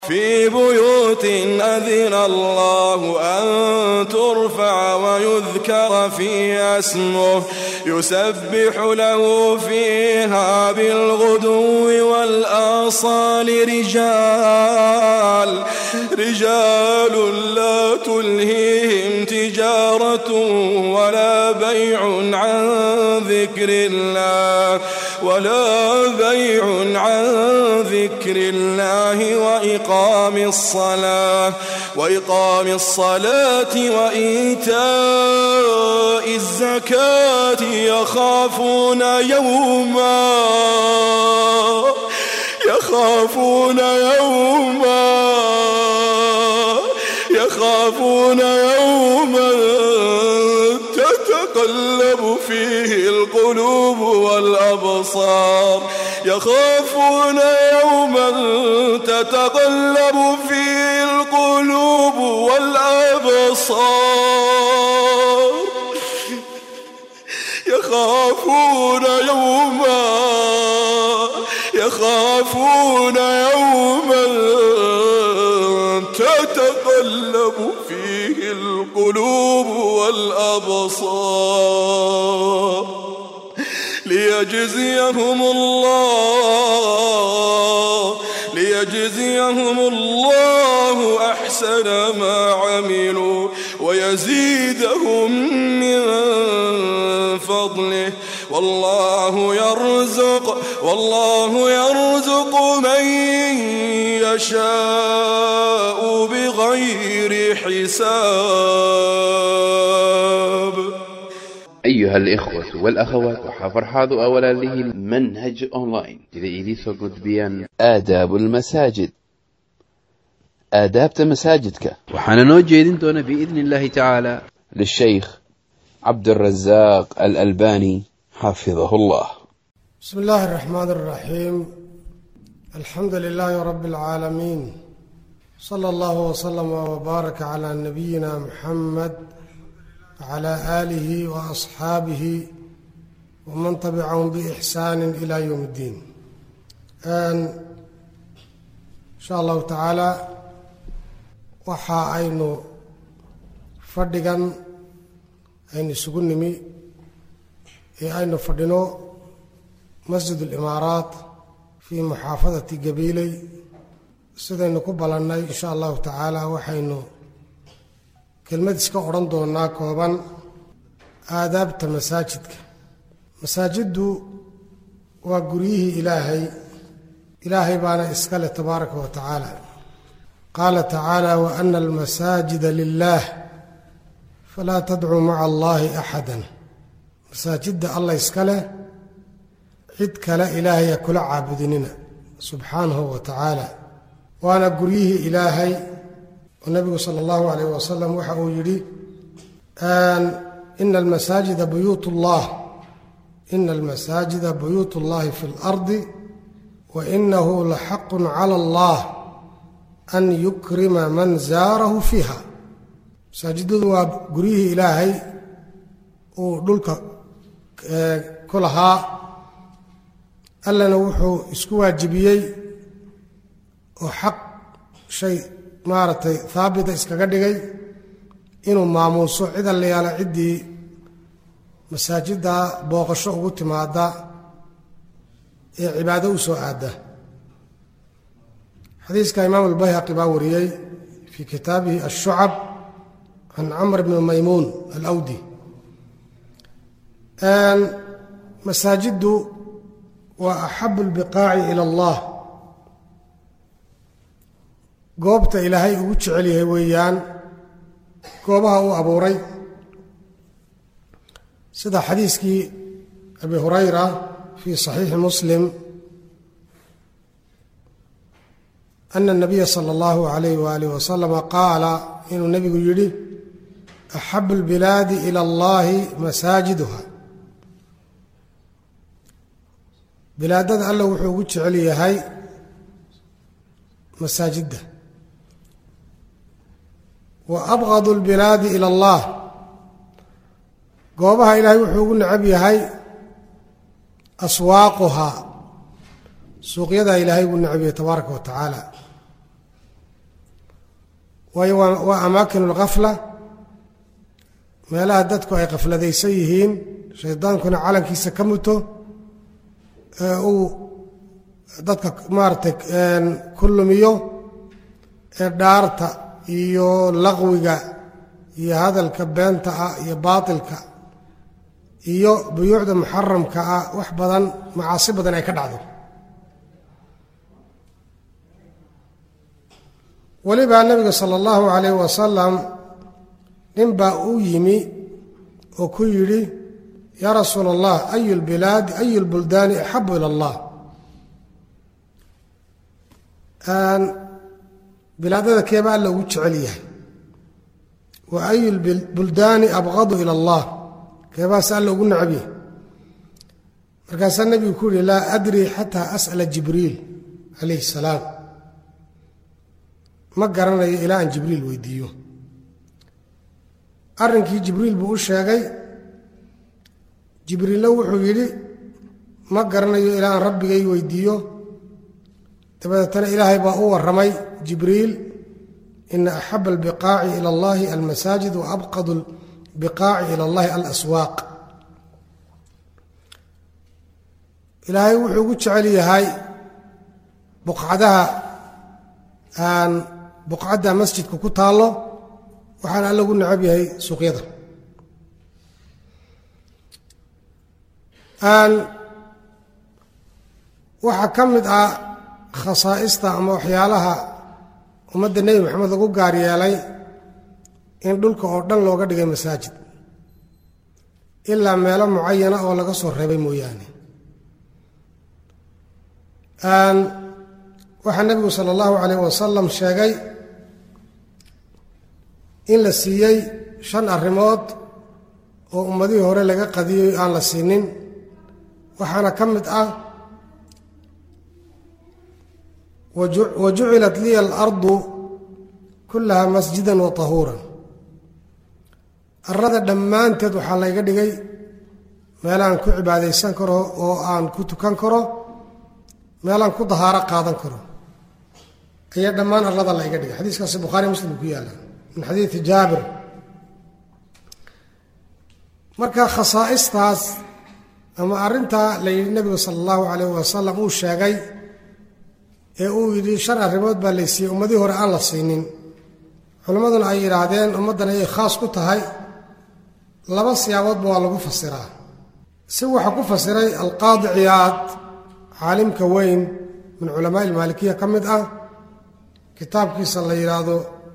في بيوت أذن الله أن ترفع ويذكر فيها اسمه يسبح له فيها بالغدو والآصال رجال رجال لا تلهيهم تجارة ولا بيع عن ذكر الله ولا بيع عن ذكر الله وإقام الصلاة وإقام الصلاة وإيتاء الزكاة يخافون يوما يخافون يوما يخافون يوما تتقلب فيه القلوب والأبصار يخافون يوما تتقلب فيه القلوب والأبصار يخافون يوما يخافون يوما تتقلب فيه القلوب والأبصار ليجزيهم الله ليجزيهم الله أحسن ما عملوا ويزيدهم من فضله والله يرزق والله يرزق من يشاء بغير حساب أيها الإخوة والأخوات وحفر حاضو أولا له منهج أونلاين إذا إذي فقد بيان آداب المساجد آدابت مساجدك وحنا نوجه دون بإذن الله تعالى للشيخ عبد الرزاق الألباني حفظه الله بسم الله الرحمن الرحيم الحمد لله رب العالمين صلى الله وسلم وبارك على نبينا محمد وعلى آله وأصحابه ومن تبعهم بإحسان إلى يوم الدين إن شاء الله تعالى waxa aynu fadhigan aynu isugu nimi ee aynu fadhino masjid ulimaaraat fii muxaafadati gabiiley sidaynu ku ballannay insha allahu tacaala waxaynu kelmad iska odhan doonaa kooban aadaabta masaajidka masaajiddu waa guryihii ilaahay ilaahay baana iska leh tabaaraka wa tacaala qaala tacaala wa ana almasaajida lilaah falaa tadcuu maca allaahi axadan masaajidda allah iska leh cid kale ilaahaya kula caabudinina subxaanahu wa tacaala waana guryihii ilaahay oo nabigu sala allahu calayh wasalam waxa uu yidhi ina almasaajida buyuut ullah ina almasaajida buyuut ullahi fi اlardi wa inahu laxaqun cala allah an yukrima man zaarahu fiiha masaajidadu waa guryihii ilaahay uu dhulka ku lahaa allana wuxuu isku waajibiyey oo xaq shay maaragtay haabita iskaga dhigay inuu maamuuso cid allayaala ciddii masaajidda booqasho ugu timaada ee cibaado u soo aadda xadiiska imaam albayhaqi baa wariyey fii kitaabihi ashucab can camr bni maymuun alawdi masaajiddu waa axabu lbiqaaci ila allah goobta ilaahay ugu jecel yahay weeyaan goobaha uu abuuray sida xadiiskii abi hurayra fii saxiixi muslim ana nabiya sala allahu alayh waalih wasalama qaala inuu nebigu yidhi axabu lbilaadi ila allahi masaajiduha bilaadada alla wuxuu ugu jecel yahay masaajidda wa abqadu lbilaadi ila allah goobaha ilaahay wuxuu ugu necab yahay aswaaquhaa suuqyadaa ilaahay ugu necab yahay tabaaraka wa tacaala waayo waa waa amaakin lkafla meelaha dadku ay kafladaysan yihiin shaydaankuna calankiisa ka muto ee uu dadka maaragtay ku lumiyo ee dhaarta iyo laqwiga iyo hadalka beenta ah iyo baatilka iyo buyuucda muxaramka ah wax badan macaasi badan ay ka dhacdo welibaa nebiga sala allahu calayh wasalam nin baa u yimi oo ku yidhi yaa rasuula allah ayu lbilaadi ayu lbuldaani axabu ila allah bilaadada keeba alla ugu jecel yahay wa ayu lbuldaani abqadu ila allah keebaase alla ugu necab yahay markaasaa nebigu ku yihi laa adri xataa as'ala jibriil calayhi salaam ma garanayo ilaa aan jibriil weydiiyo arrinkii jibriil buu u sheegay jibriilna wuxuu yidhi ma garanayo ilaa aan rabbigay weydiiyo dabadeetana ilaahay baa u warramay jibriil ina axaba albiqaaci ila allahi almasaajid wa abqadu albiqaaci ila allahi alaswaaq ilaahay wuxuu ugu jecel yahay buqcadaha aan buqcadda masjidka ku taallo waxaana alla ugu necab yahay suuqyada waxaa ka mid ah khasaa'ista ama waxyaalaha ummadda nebi maxamed lagu gaar yeelay in dhulka oo dhan looga dhigay masaajid ilaa meelo mucayana oo laga soo reebay mooyaane waxaa nebigu sala allahu calayh wasalam sheegay in la siiyey shan arrimood oo ummadihii hore laga qadiyey aan la siinin waxaana ka mid ah wa jucilat liya alardu kullaha masjidan wa tahuuran arrada dhammaanteed waxaa layga dhigay meelaan ku cibaadaysan karo oo aan ku tukan karo meelaan ku dahaaro qaadan karo ayaa dhammaan arlada layga dhigay xadiiskaasi bukhaari muslim ku yaalla min xadiidi jaabir marka khasaa'istaas ama arrintaa la yidhi nebigu sala allahu calayh wasalam uu sheegay ee uu yidhi shan arrimood baa laysiiyey ummadii hore aan la siinin culimmaduna ay yidhaahdeen ummaddan ayay khaas ku tahay laba siyaaboodba waa lagu fasiraa si waxaa ku fasiray alqaadi ciyaad caalimka weyn min culamaa ilmaalikiya ka mid ah kitaabkiisa la yidhaahdo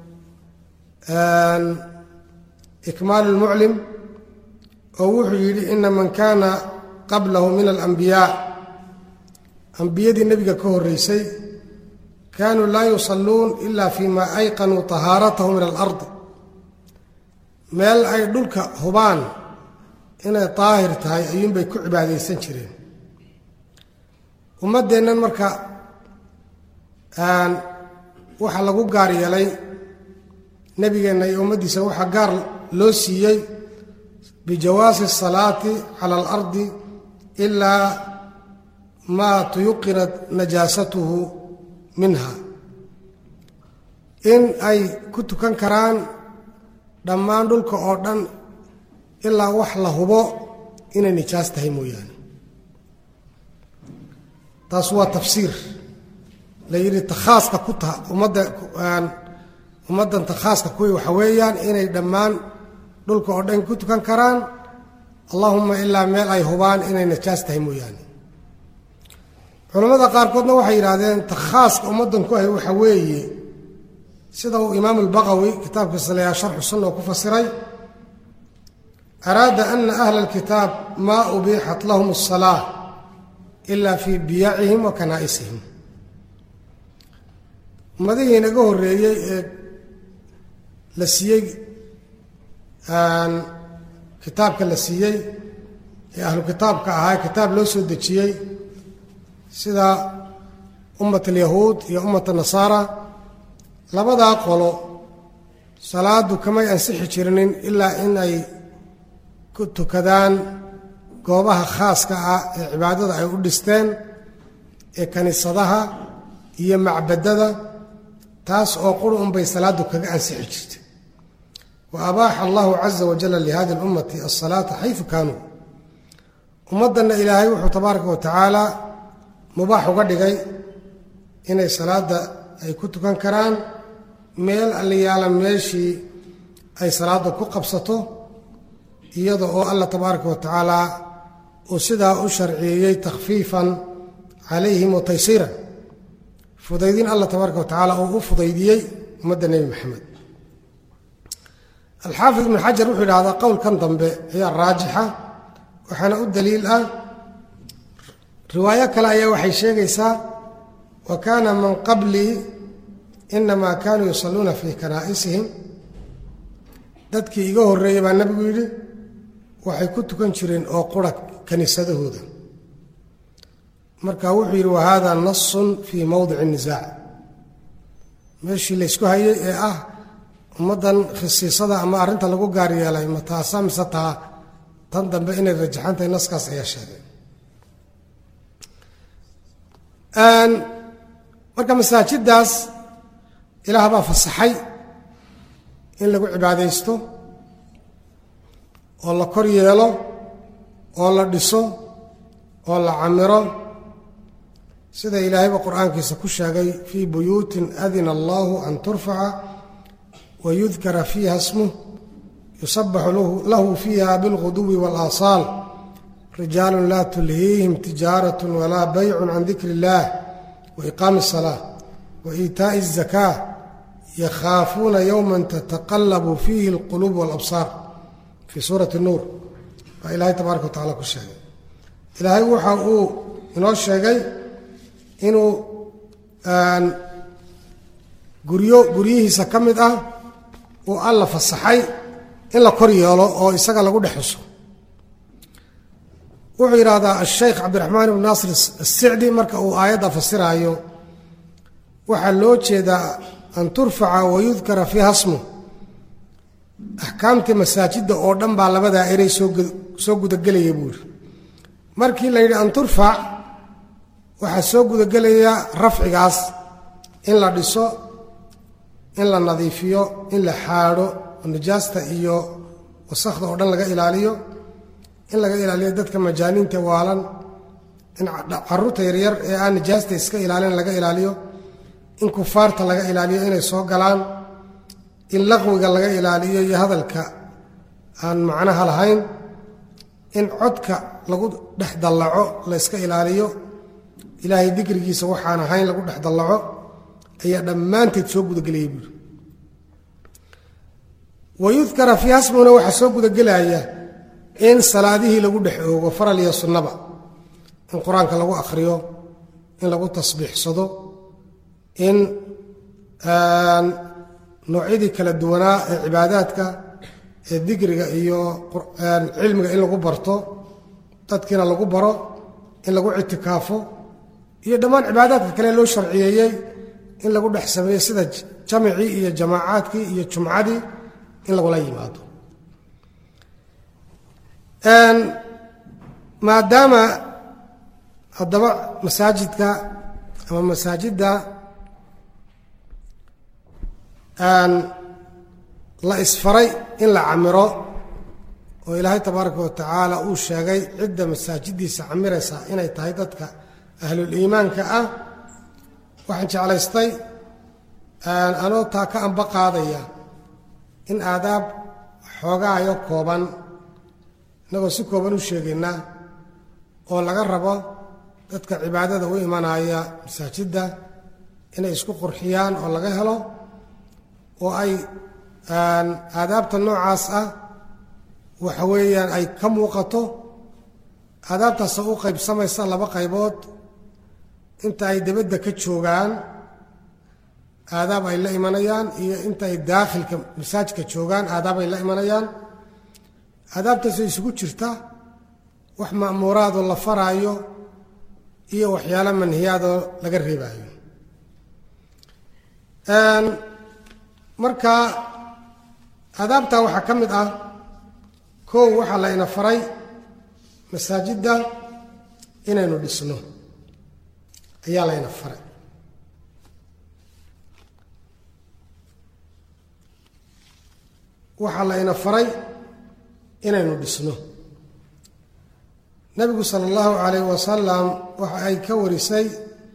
ikmaalu lmuclim oo wuxuu yidhi ina man kaana qablahu min alambiyaa ambiyadii nebiga ka horreysay kaanuu laa yusalluun ila fii ma ayqanuu tahaaratahu min alardi meel ay dhulka hubaan inay daahir tahay ayuunbay ku cibaadaysan jireen ummaddeennan marka waxaa lagu gaar yeelay nebigeenna iyo ummaddiisa waxaa gaar loo siiyey bijawaasi asalaati cala alardi ilaa maa tuyuqinat najaasatuhu minha in ay ku tukan karaan dhammaan dhulka oo dhan ilaa wax la hubo inay nijaas tahay mooyaane taas waa tafsiir la yidhi takhaaska ku taha ummadda ummaddan takhaaska kuwii waxa weeyaan inay dhammaan dhulka oo dhan ku tukan karaan allahuma ilaa meel ay hubaan inay najaas tahay mooyaane culammada qaarkoodna waxay yidhaahdeen takhaaska ummaddan ku ahy waxa weeye sida uu imaamu albaqawi kitaabkiisa layaha sharxu sunna oo ku fasiray araada ana ahla alkitaab maa ubiixat lahum asalaa ila fii biyacihim wa kanaa'isihim ummadihii naga horreeyey ee la siiyey kitaabka la siiyey ee ahlu kitaabka ahaa kitaab loo soo dejiyey sida ummat alyahuud iyo ummat nasaara labadaa qolo salaadu kamay ansixi jirinin ilaa in ay ku tukadaan goobaha khaaska ah ee cibaadada ay u dhisteen ee kaniisadaha iyo macbadada taas oo quri unbay salaadu kaga ansixi jirtay wa abaaxa allahu caza wajalla lihadi اlummati asalaata xaysu kaanuu ummaddanna ilaahay wuxuu tabaaraka wa tacaala mubaax uga dhigay inay salaadda ay ku tukan karaan meel alliyaala meeshii ay salaadda ku qabsato iyada oo allah tabaaraka wa tacaala uu sidaa u sharciyeeyey takhfiifan calayhim wa taysiiran fudaydin allah tabaaraka wa tacaala uu u fudaydiyey ummadda nebi maxamed alxaafid ibnu xajar wuxuu yidhahdaa qowlkan dambe ayaa raajixa waxaana u daliil ah riwaayo kale ayaa waxay sheegaysaa wa kaana man qablii inamaa kaanuu yusalluuna fii kanaa'isihim dadkii iga horreeyey baa nebigu yidhi waxay ku tukan jireen oo qura kiniisadahooda marka wuxuu yidhi wahada nasun fii mowdici nisaac meeshii laysku hayay ee ah ummaddan khisiisada ama arrinta lagu gaar yeelay ma taasa mise taa tan dambe inay rajaxantahay naskaas ayaa sheegay marka masaajiddaas ilaah baa fasaxay in lagu cibaadaysto oo la kor yeelo oo la dhiso oo la camiro sida ilaahayba qur-aankiisa ku sheegay fii buyuutin adina allahu an turfaca wa yudkara fiiha smuh yusabaxu lahu fiiha bilguduwi waalasaal rijaalun laa tulhiihim tijaarat walaa baycun can dikri illah wa iqaami asalaa wa iitaa'i azakaa yakhaafuuna yowman tataqallabu fiihi alquluub walabsaar fii suurati nuur baa ilaahay tabaaraka wa tacala ku sheegay ilaahay waxa uu inoo sheegay inuu guryo guryihiisa ka mid ah uu alla fasaxay in la kor yeelo oo isaga lagu dhex xuso wuxuu yidhaahdaa asheykh cabdiraxmaan ibnu naasir assicdi marka uu aayadda fasiraayo waxaa loo jeedaa an turfaca wa yudkara fiiha smu axkaamtii masaajidda oo dhan baa labadaa erey soo gudagelaya buu yidhi markii la yidhi an turfac waxaa soo gudagelaya rafcigaas in la dhiso in la nadiifiyo in la xaadho oo nijaasta iyo wasakhda oo dhan laga ilaaliyo in laga ilaaliyo dadka majaaniinta waalan in caruurta yaryar ee aan nijaasta iska ilaalin laga ilaaliyo in kufaarta laga ilaaliyo inay soo galaan in laqwiga laga ilaaliyo iyo hadalka aan macnaha lahayn in codka lagu dhex dallaco la yska ilaaliyo ilaahay dikrigiisa waxaan ahayn lagu dhex dallaco ayaa dhammaanteed soo gudagelaya buuri wa yudkara fii hasmuna waxaa soo gudagelaya in salaadihii lagu dhex oogo faral iyo sunnaba in qur-aanka lagu akhriyo in lagu tasbiixsado in noocyadii kala duwanaa ee cibaadaadka ee dikriga iyo cilmiga in lagu barto dadkiina lagu baro in lagu ictikaafo iyo dhammaan cibaadaadka kale loo sharciyeeyey in lagu dhex sameeyo sida jamicii iyo jamaacaadkii iyo jumcadii in lagula yimaado maadaama haddaba masaajidka ama masaajidda la isfaray in la camiro oo ilaahay tabaaraka wa tacaala uu sheegay cidda masaajiddiisa camiraysa inay tahay dadka ahlul iimaanka ah waxaan jeclaystay anoo taa ka amba qaadaya in aadaab xoogaayo kooban innagoo si kooban u sheegayna oo laga rabo dadka cibaadada u imanaya masaajidda inay isku qurxiyaan oo laga helo oo ay aadaabta noocaas ah waxa weeyaan ay ka muuqato aadaabtaasoo u qaybsamaysa laba qaybood inta ay debadda ka joogaan aadaab ay la imanayaan iyo inta ay daakhilka masaajidka joogaan aadaab ay la imanayaan aadaabtaasoo isugu jirta wax ma'muuraadoo la faraayo iyo waxyaalo manhiyaadoo laga reebaayo marka aadaabtaa waxaa ka mid ah kow waxaa la ina faray masaajidda inaynu dhisno ayaa layna faray waxaa layna faray inaynu dhisno nebigu sala allahu calayh wasalam waxa ay ka warisay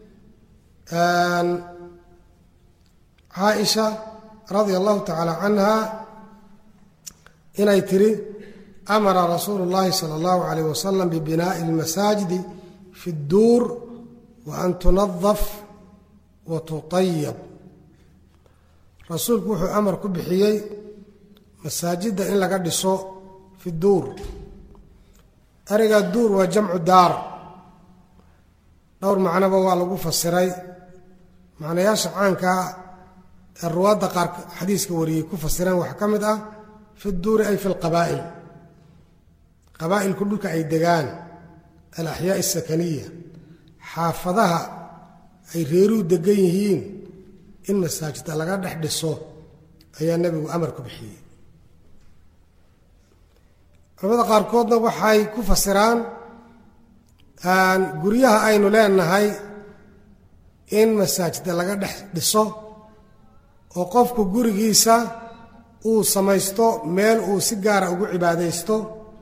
caaisha radia allahu tacaala canha inay tiri amara rasuulu llahi sala allahu calayh wasalam bibinaa'i almasaajidi fi dduur wa an tunadaf wa tutayab rasuulku wuxuu amar ku bixiyey masaajidda in laga dhiso fi duur ereyga duur waa jamcu daar dhowr macnoba waa lagu fasiray macnayaasha caankaa ee ruwaadda qaar xadiiska wariyey ku fasireen waxaa ka mid ah fi duuri ay fi lqabaa'il qabaa'ilku dhulka ay degaan alaxyaa asakaniya xaafadaha ay reeruhu degan yihiin in masaajidda laga dhex dhiso ayaa nebigu amar ku bixiyey culamada qaarkoodna waxay ku fasiraan guryaha aynu leenahay in masaajidda laga dhex dhiso oo qofku gurigiisa uu samaysto meel uu si gaara ugu cibaadaysto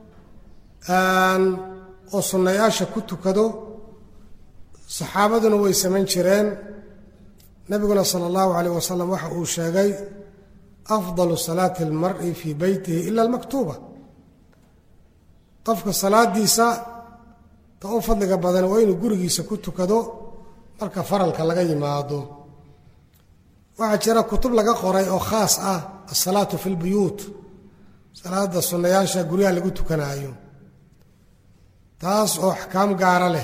oo sunnayaasha ku tukado saxaabaduna way samayn jireen nebiguna sala allahu calayh wasalam waxa uu sheegay afdalu salaati almar'i fii beytihi ila almaktuuba qofka salaadiisa ta u fadliga badan waa inuu gurigiisa ku tukado marka faralka laga yimaado waxaa jira kutub laga qoray oo khaas ah asalaatu fi lbuyuut salaada sunnayaasha guryaha lagu tukanaayo taas oo axkaam gaara leh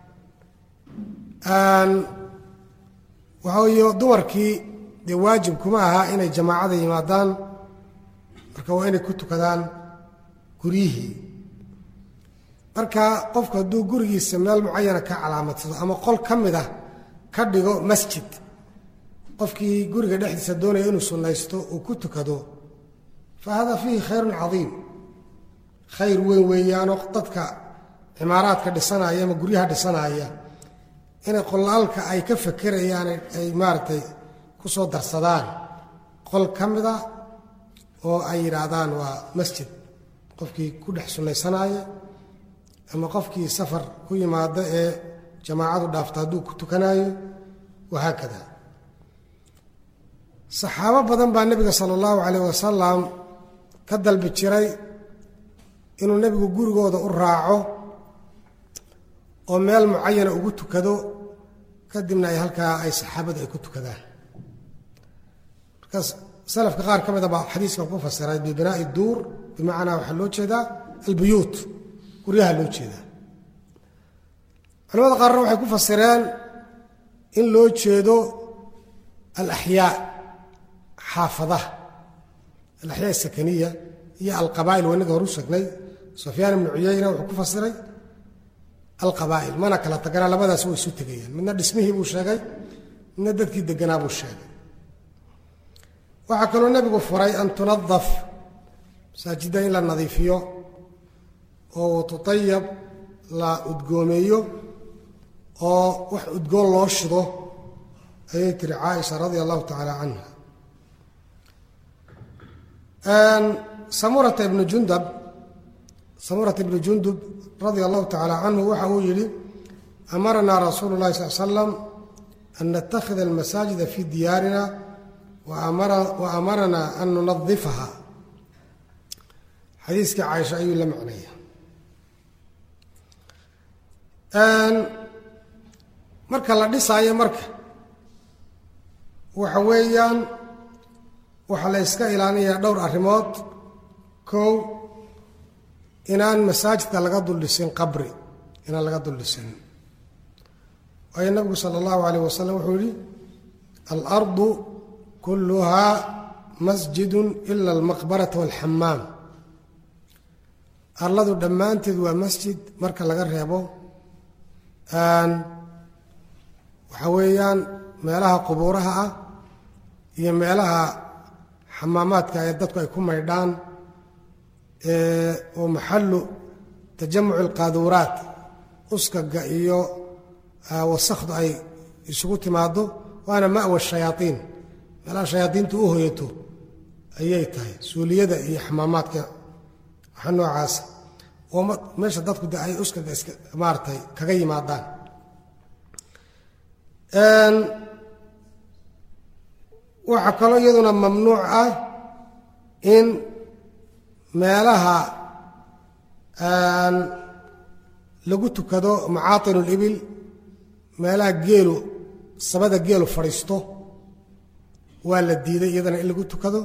waxa weeye dumarkii dee waajib kuma aha inay jamaacada yimaadaan marka waa inay ku tukadaan guryihii marka qofku hadduu gurigiisa meel mucayana ka calaamadsado ama qol ka mid ah ka dhigo masjid qofkii guriga dhexdiisa doonaya inuu sunnaysto uu ku tukado fa hada fiihi khayrun cadiim khayr weyn weeyaanoo dadka cimaaraadka dhisanaya ama guryaha dhisanaya inay qolaalka ay ka fakerayaan ay maaragtay ku soo darsadaan qol ka mida oo ay yidhaahdaan waa masjid qofkii ku dhex sunnaysanaya ama qofkii safar ku yimaada ee jamaacadu dhaafta hadduu ku tukanaayo wahaakada saxaabo badan baa nebiga sala allahu calayh wasalam ka dalbi jiray inuu nebigu gurigooda u raaco oo meel mucayana ugu tukado kadibna ay halkaa ay saxaabadu ay ku tukadaan markaas salafka qaar ka mida baa xadiiskan ku fasiray bibinaa'i duur bimacnaa waxaa loo jeedaa albuyuut guryaha loo jeedaa culamada qaarna waxay ku fasireen in loo jeedo alaxyaa xaafadaha alaxyaa asakaniya iyo alqabaa'il waa inaga horu sheegnay sufyaan ibnu cuyayna wuxuu ku fasiray alqabaa'il mana kala taganaa labadaas way isu tegayaan midna dhismihii buu sheegay midna dadkii deganaa buu sheegay waxaa kaloo nebigu furay an tunadaf masaajidda in la nadiifiyo oo tutayab la udgoomeeyo oo wax udgoon loo shido ayay tiri caaisha radia allahu tacaala canha samurata ibnu jundab samurata ibnu jundub radia allahu tacaala canhu waxa uu yidhi amaranaa rasuulu llahi sal slam an nattakhida almasaajida fi diyaarina wa amaranaa an nunadifaha xadiiskii caaisha ayuu la macnaya marka la dhisaayo marka waxa weeyaan waxaa la yska ilaalinayaa dhowr arrimood kow inaan masaajidka laga duldhisin qabri inaan laga duldhisin waayo nabigu sala allahu calayh wasalam wuxuu yihi alardu kulluhaa masjidun ila almaqbarata walxamaam arladu dhammaanteed waa masjid marka laga reebo waxaa weeyaan meelaha qubuuraha ah iyo meelaha xamaamaadka ee dadku ay ku maydhaan oo maxallu tajamuci alqaaduuraat uskaga iyo wasakhdu ay isugu timaado waana ma'wa shayaaiin meelaha shayaadiintu u hoyato ayay tahay suuliyada iyo xamaamaadka waxa noocaasa oo meesha dadku de ay uskaga iska maaratay kaga yimaadaan waxaa kaloo iyaduna mamnuuc ah in meelaha lagu tukado macaatin libil meelaha geelu sabada geelu fadhiisto waa la diiday iyadana in lagu tukado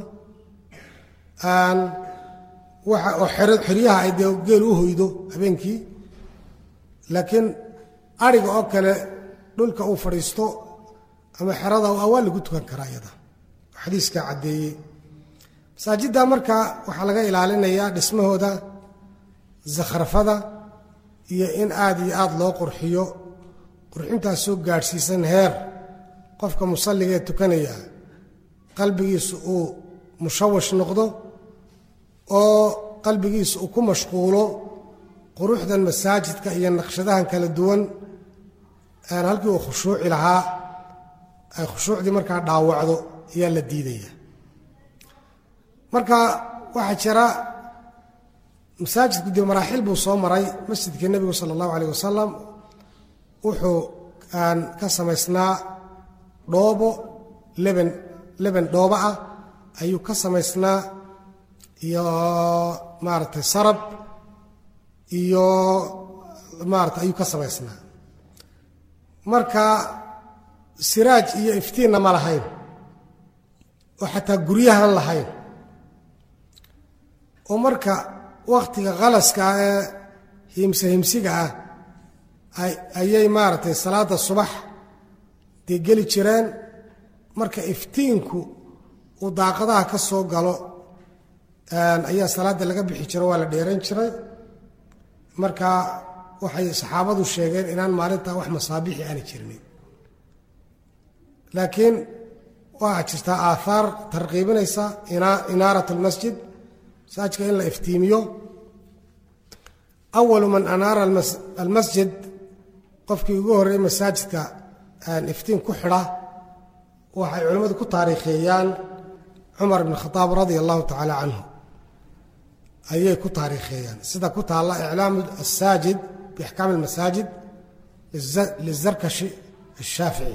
waxa oo xeryaha ay dee geelu u hoydo habeenkii laakiin ariga oo kale dhulka uu fadhiisto ama xerada waa lagu tukan karaa iyada xadiiskaa caddeeyey masaajidda marka waxaa laga ilaalinayaa dhismahooda zakhrafada iyo in aad iyo aad loo qurxiyo qurxintaas soo gaadhsiisan heer qofka musalliga ee tukanaya qalbigiisu uu mushawash noqdo oo qalbigiisu uu ku mashquulo quruxdan masaajidka iyo naqshadahan kala duwan halkii uu khushuuci lahaa ay khushuucdii markaa dhaawacdo ayaa la diidaya marka waxaa jira masaajidku dee maraaxil buu soo maray masjidkii nebigu sala allahu alayh wasalam wuxuu ka samaysnaa dhoobo leben leben dhoobo ah ayuu ka samaysnaa iyo maaragtay sarab iyo maarata ayuu ka samaysnaa marka siraaj iyo iftiinna ma lahayn oo xataa guryahan lahayn oo marka wakhtiga khalaska ah ee himse himsiga ah ayay maaragtay salaadda subax dee geli jireen marka iftiinku uu daaqadaha ka soo galo ayaa salaadda laga bixi jiro waa la dheerayn jiray marka waxay saxaabadu sheegeen inaan maalintaa wax masaabiixi aani jirnin laakiin waxaa jirtaa aaaar tarqiibinaysa inaarat almasjid masaajidka in la iftiimiyo awalu man anaara almasjid qofkii ugu horreeyey masaajidka iftiin ku xidha waxay culimmadu ku taariikheeyaan cumar bn khadaab radia allahu tacaala canhu ayay ku taariikheeyaan sida ku taalla iclaamu asaajid biaxkaami almasaajid lizarkashi ashaafici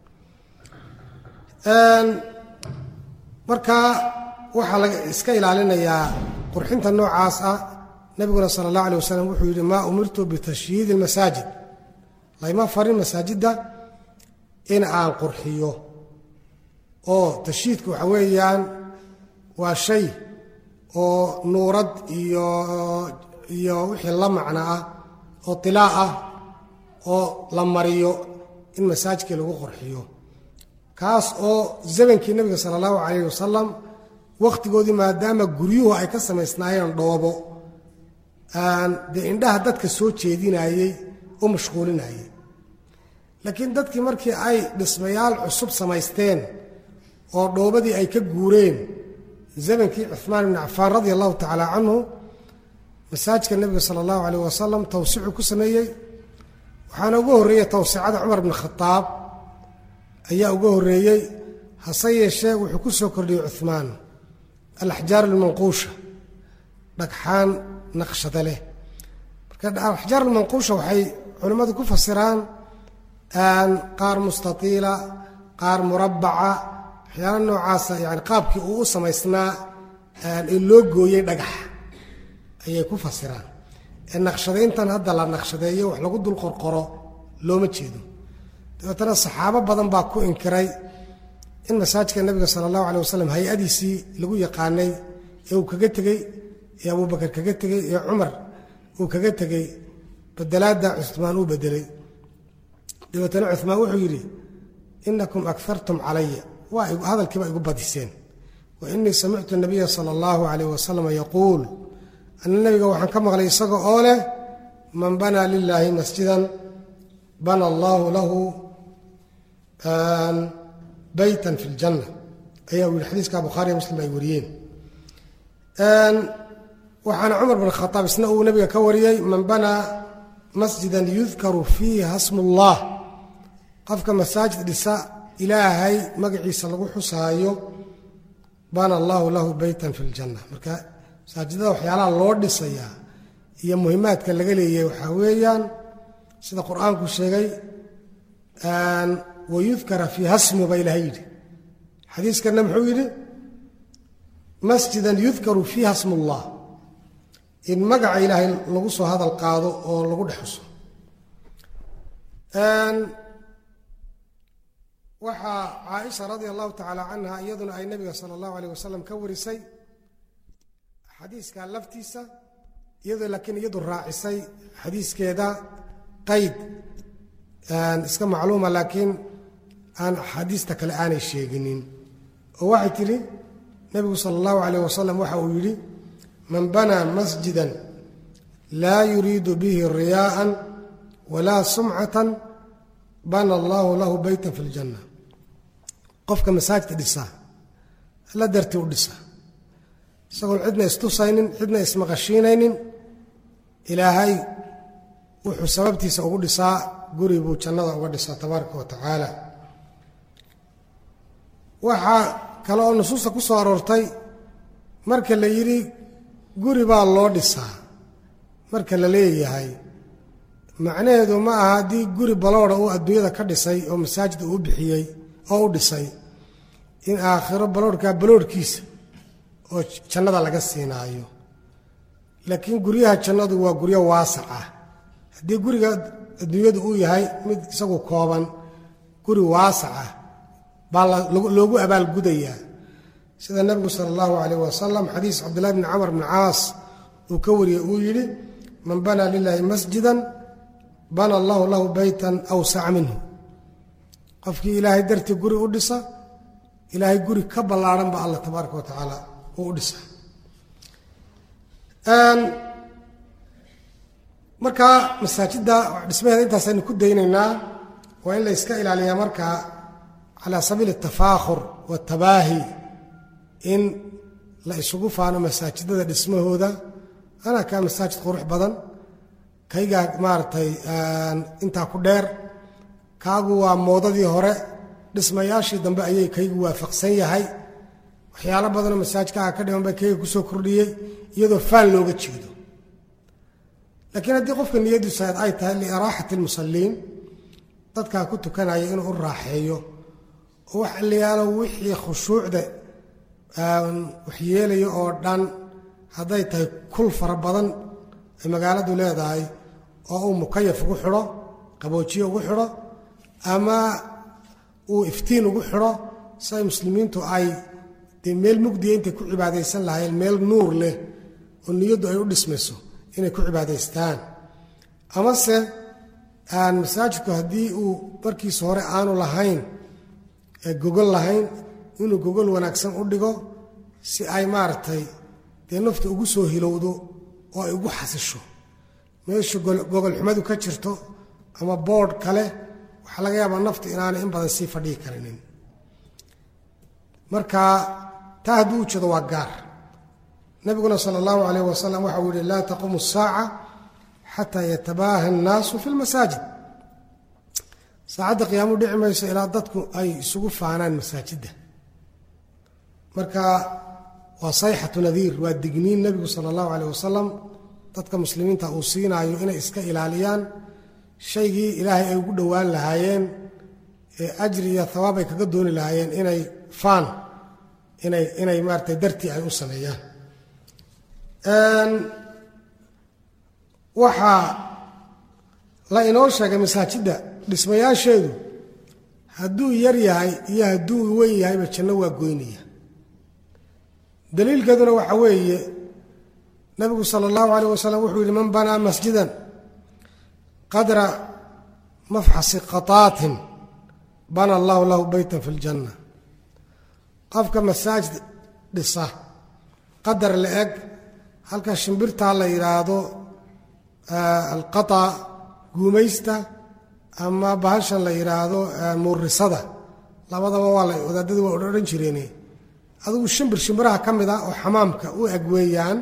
marka waxaa laga iska ilaalinayaa qurxinta noocaas ah nebiguna sala allah alay wasalam wuxuu yidhi maa umirtu bitashyiidi almasaajid layma farin masaajidda in aan qurxiyo oo tashyiidka waxa weeyaan waa shay oo nuurad iyo iyo wixii la macno ah oo tilaa ah oo la mariyo in masaajidkii lagu qurxiyo kaas oo zamankii nebiga sala allahu calayh wasalam wakhtigoodii maadaama guryuhu ay ka samaysnaayeen dhoobo dee indhaha dadka soo jeedinayey u mashquulinayey laakiin dadkii markii ay dhismayaal cusub samaysteen oo dhoobadii ay ka guureen zamankii cuhmaan ibni cafaan radia allahu tacaala canhu masaajidka nebiga sala allahu calayh wasalam tawsicuu ku sameeyey waxaana ugu horreeyey tawsicada cumar bni khadaab ayaa uga horreeyey hase yeeshee wuxuu ku soo kordhiyey cuhmaan alaxjaar almanquusha dhagxaan naqshada leh marka alaxjaar almanquusha waxay culimmadu ku fasiraan qaar mustatiila qaar murabbaca waxyaala noocaasa yani qaabkii uu u samaysnaa ee loo gooyey dhagax ayay ku fasiraan ee naqshadayntan hadda la naqshadeeyo wax lagu dul qorqoro looma jeedo dabeetana saxaabo badan baa ku inkiray in masaajidka nebiga sala allahu alay wasalam hay-adiisii lagu yaqaanay ee uu kaga tegey ee abubakar kaga tegey ee cumar uu kaga tegey bedelaadda cumaan uu bedelay dabeetana cumaan wuxuu yidhi inakum akartum calaya waa hadalkiiba igu badiseen wa inii samictu nabiya sala allahu calayh wasalam yaquul ana nebiga waxaan ka maqlay isaga oo leh man banaa lilaahi masjidan bana allaahu lahu baytan fi ljanna ayaa uu yihi xadiiska bukhaariya muslim ay wariyeen waxaana cumar bin khadaab isna uu nebiga ka wariyey man banaa masjidan yudkaru fiiha smu ullah qofka masaajid dhisa ilaahay magaciisa lagu xusaayo bana allahu lahu beytan fi ljanna marka masaajidada waxyaalaha loo dhisayaa iyo muhimaadka laga leeyahay waxaa weeyaan sida qur-aanku sheegay wayudkara fiiha smu ba ilahay yidhi xadiiskanna muxuu yidhi masjidan yudkaru fiiha smu llah in magaca ilaahay lagu soo hadal qaado oo lagu dhexuso waxaa caaisha radia allahu tacaala canha iyaduna ay nabiga sala allahu aleyh wasalam ka warisay xadiiska laftiisa iyadoo laakiin iyadu raacisay xadiiskeeda qayd iska macluuma laakiin aan axaadiista kale aanay sheeginin oo waxay tidhi nebigu sala allahu aleyh wasalam waxa uu yidhi man banaa masjidan laa yuriidu bihi riyaa'an walaa sumcatan bana allahu lahu beytan fi ljanna qofka masaajidka dhisaa alla dartii u dhisa isagoon cidna istusaynin cidna ismaqashiinaynin ilaahay wuxuu sababtiisa ugu dhisaa guri buu jannada uga dhisaa tabaaraka wa tacaala waxaa kale oo nusuusta ku soo aroortay marka la yidhi guri baa loo dhisaa marka la leeyahay macnaheedu ma aha haddii guri balooda uu adduunyada ka dhisay oo masaajid uu bixiyey oo u dhisay in aakhiro baloorhkaa baloorhkiisa oo jannada laga siinaayo laakiin guryaha jannadu waa guryo waasac ah haddii guriga adduunyadu uu yahay mid isagu kooban guri waasac ah baa loogu abaalgudayaa sida nebigu sala allahu calayh wasalam xadiis cabdillahi bni camar bni caas uu ka wariyey uu yidhi man banaa lilaahi masjidan bana allahu lahu beytan awsaca minhu qofkii ilaahay dartii guri u dhisa ilaahay guri ka ballaadhan ba allah tabaaraka wa tacaala uu u dhisa markaa masaajidda dhismaheeda intaasaynu ku daynaynaa waa in la yska ilaaliyaa markaa calaa sabiili atafaakhur waatabaahi in la isugu faano masaajidada dhismahooda anaa kaa masaajid qurux badan kaygaa maaragtay intaa ku dheer kaagu waa moodadii hore dhismayaashii dambe ayay kaygu waafaqsan yahay waxyaalo badanoo masaajidkaaga ka dhiman bay kayga kusoo kordhiyey iyadoo faan looga jeedo laakiin haddii qofka niyadiisu ay tahay liiraaxati almusalliin dadkaa ku tukanaya inuu u raaxeeyo oo wax aliyaalo wixii khushuucda waxyeelaya oo dhan hadday tahay kul fara badan ay magaaladu leedahay oo uu mukayaf ugu xidho qaboojiye ugu xidho ama uu iftiin ugu xidho si ay muslimiintu ay dee meel mugdiya intay ku cibaadaysan lahaayeen meel nuur leh oo niyaddu ay u dhismayso inay ku cibaadaystaan amase aan masaajidku haddii uu markiisa hore aanu lahayn gogol lahayn inuu gogol wanaagsan u dhigo si ay maaragtay dee nafta ugu soo hilowdo oo ay ugu xasisho meesha gogolxumadu ka jirto ama boodh kale waxaa laga yaabaa nafta inaanay in badan sii fadhihi karinin marka taa hadduu u jeedo waa gaar nabiguna sala allahu calayh wasalam waxa uu yihi laa taquumu asaaca xataa yatabaaha annaasu fi lmasaajid saacadda qiyaamu dhici mayso ilaa dadku ay isugu faanaan masaajidda marka waa sayxatu nadiir waa digniin nebigu sala allahu calayh wasalam dadka muslimiinta uu siinaayo inay iska ilaaliyaan shaygii ilaahay ay ugu dhowaan lahaayeen ee ajri iyo hawaab ay kaga dooni lahaayeen inay faan inay inay maaratay dartii ay u sameeyaan waxaa la inoo sheegay masaajidda dhismayaasheedu hadduu yar yahay iyo hadduu weyn yahayba janno waa goynaya daliilkeeduna waxa weeye nabigu sala allahu calayh wasalam wuxuu yidhi man banaa masjidan qadra mafxasi qataatin bana allahu lahu beytan fi ljanna qofka masaajid dhisa qadar la eg halka shimbirtaa la yidhaahdo alqata guumaysta ama bahashan la yidhaahdo muurisada labadaba waa la wadaadadii waa odhan jireen adigu shimbir shimbiraha ka mid ah oo xamaamka u eg weeyaan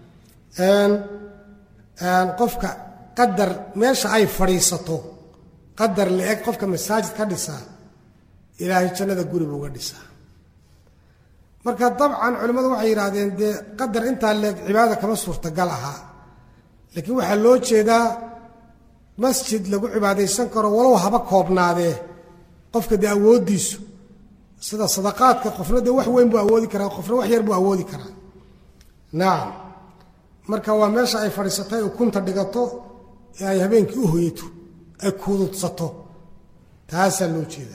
qofka qadar meesha ay fadhiisato qadar la eg qofka masaajid ka dhisaa ilaahay jannada guriba uga dhisaa marka dabcan culimmadu waxay yidhaahdeen dee qadar intaa leeg cibaada kama suurtagal ahaa laakiin waxaa loo jeedaa masjid lagu cibaadaysan karo walow haba koobnaadee qofka dee awooddiisu sida sadaqaadka qofna dee wax weyn buu awoodi karaa qofna wax yar buu awoodi karaa nacam marka waa meesha ay fadhiisatay ukunta dhigato ee ay habeenkii u hoyato ay kuududsato taasaa loo jeedaa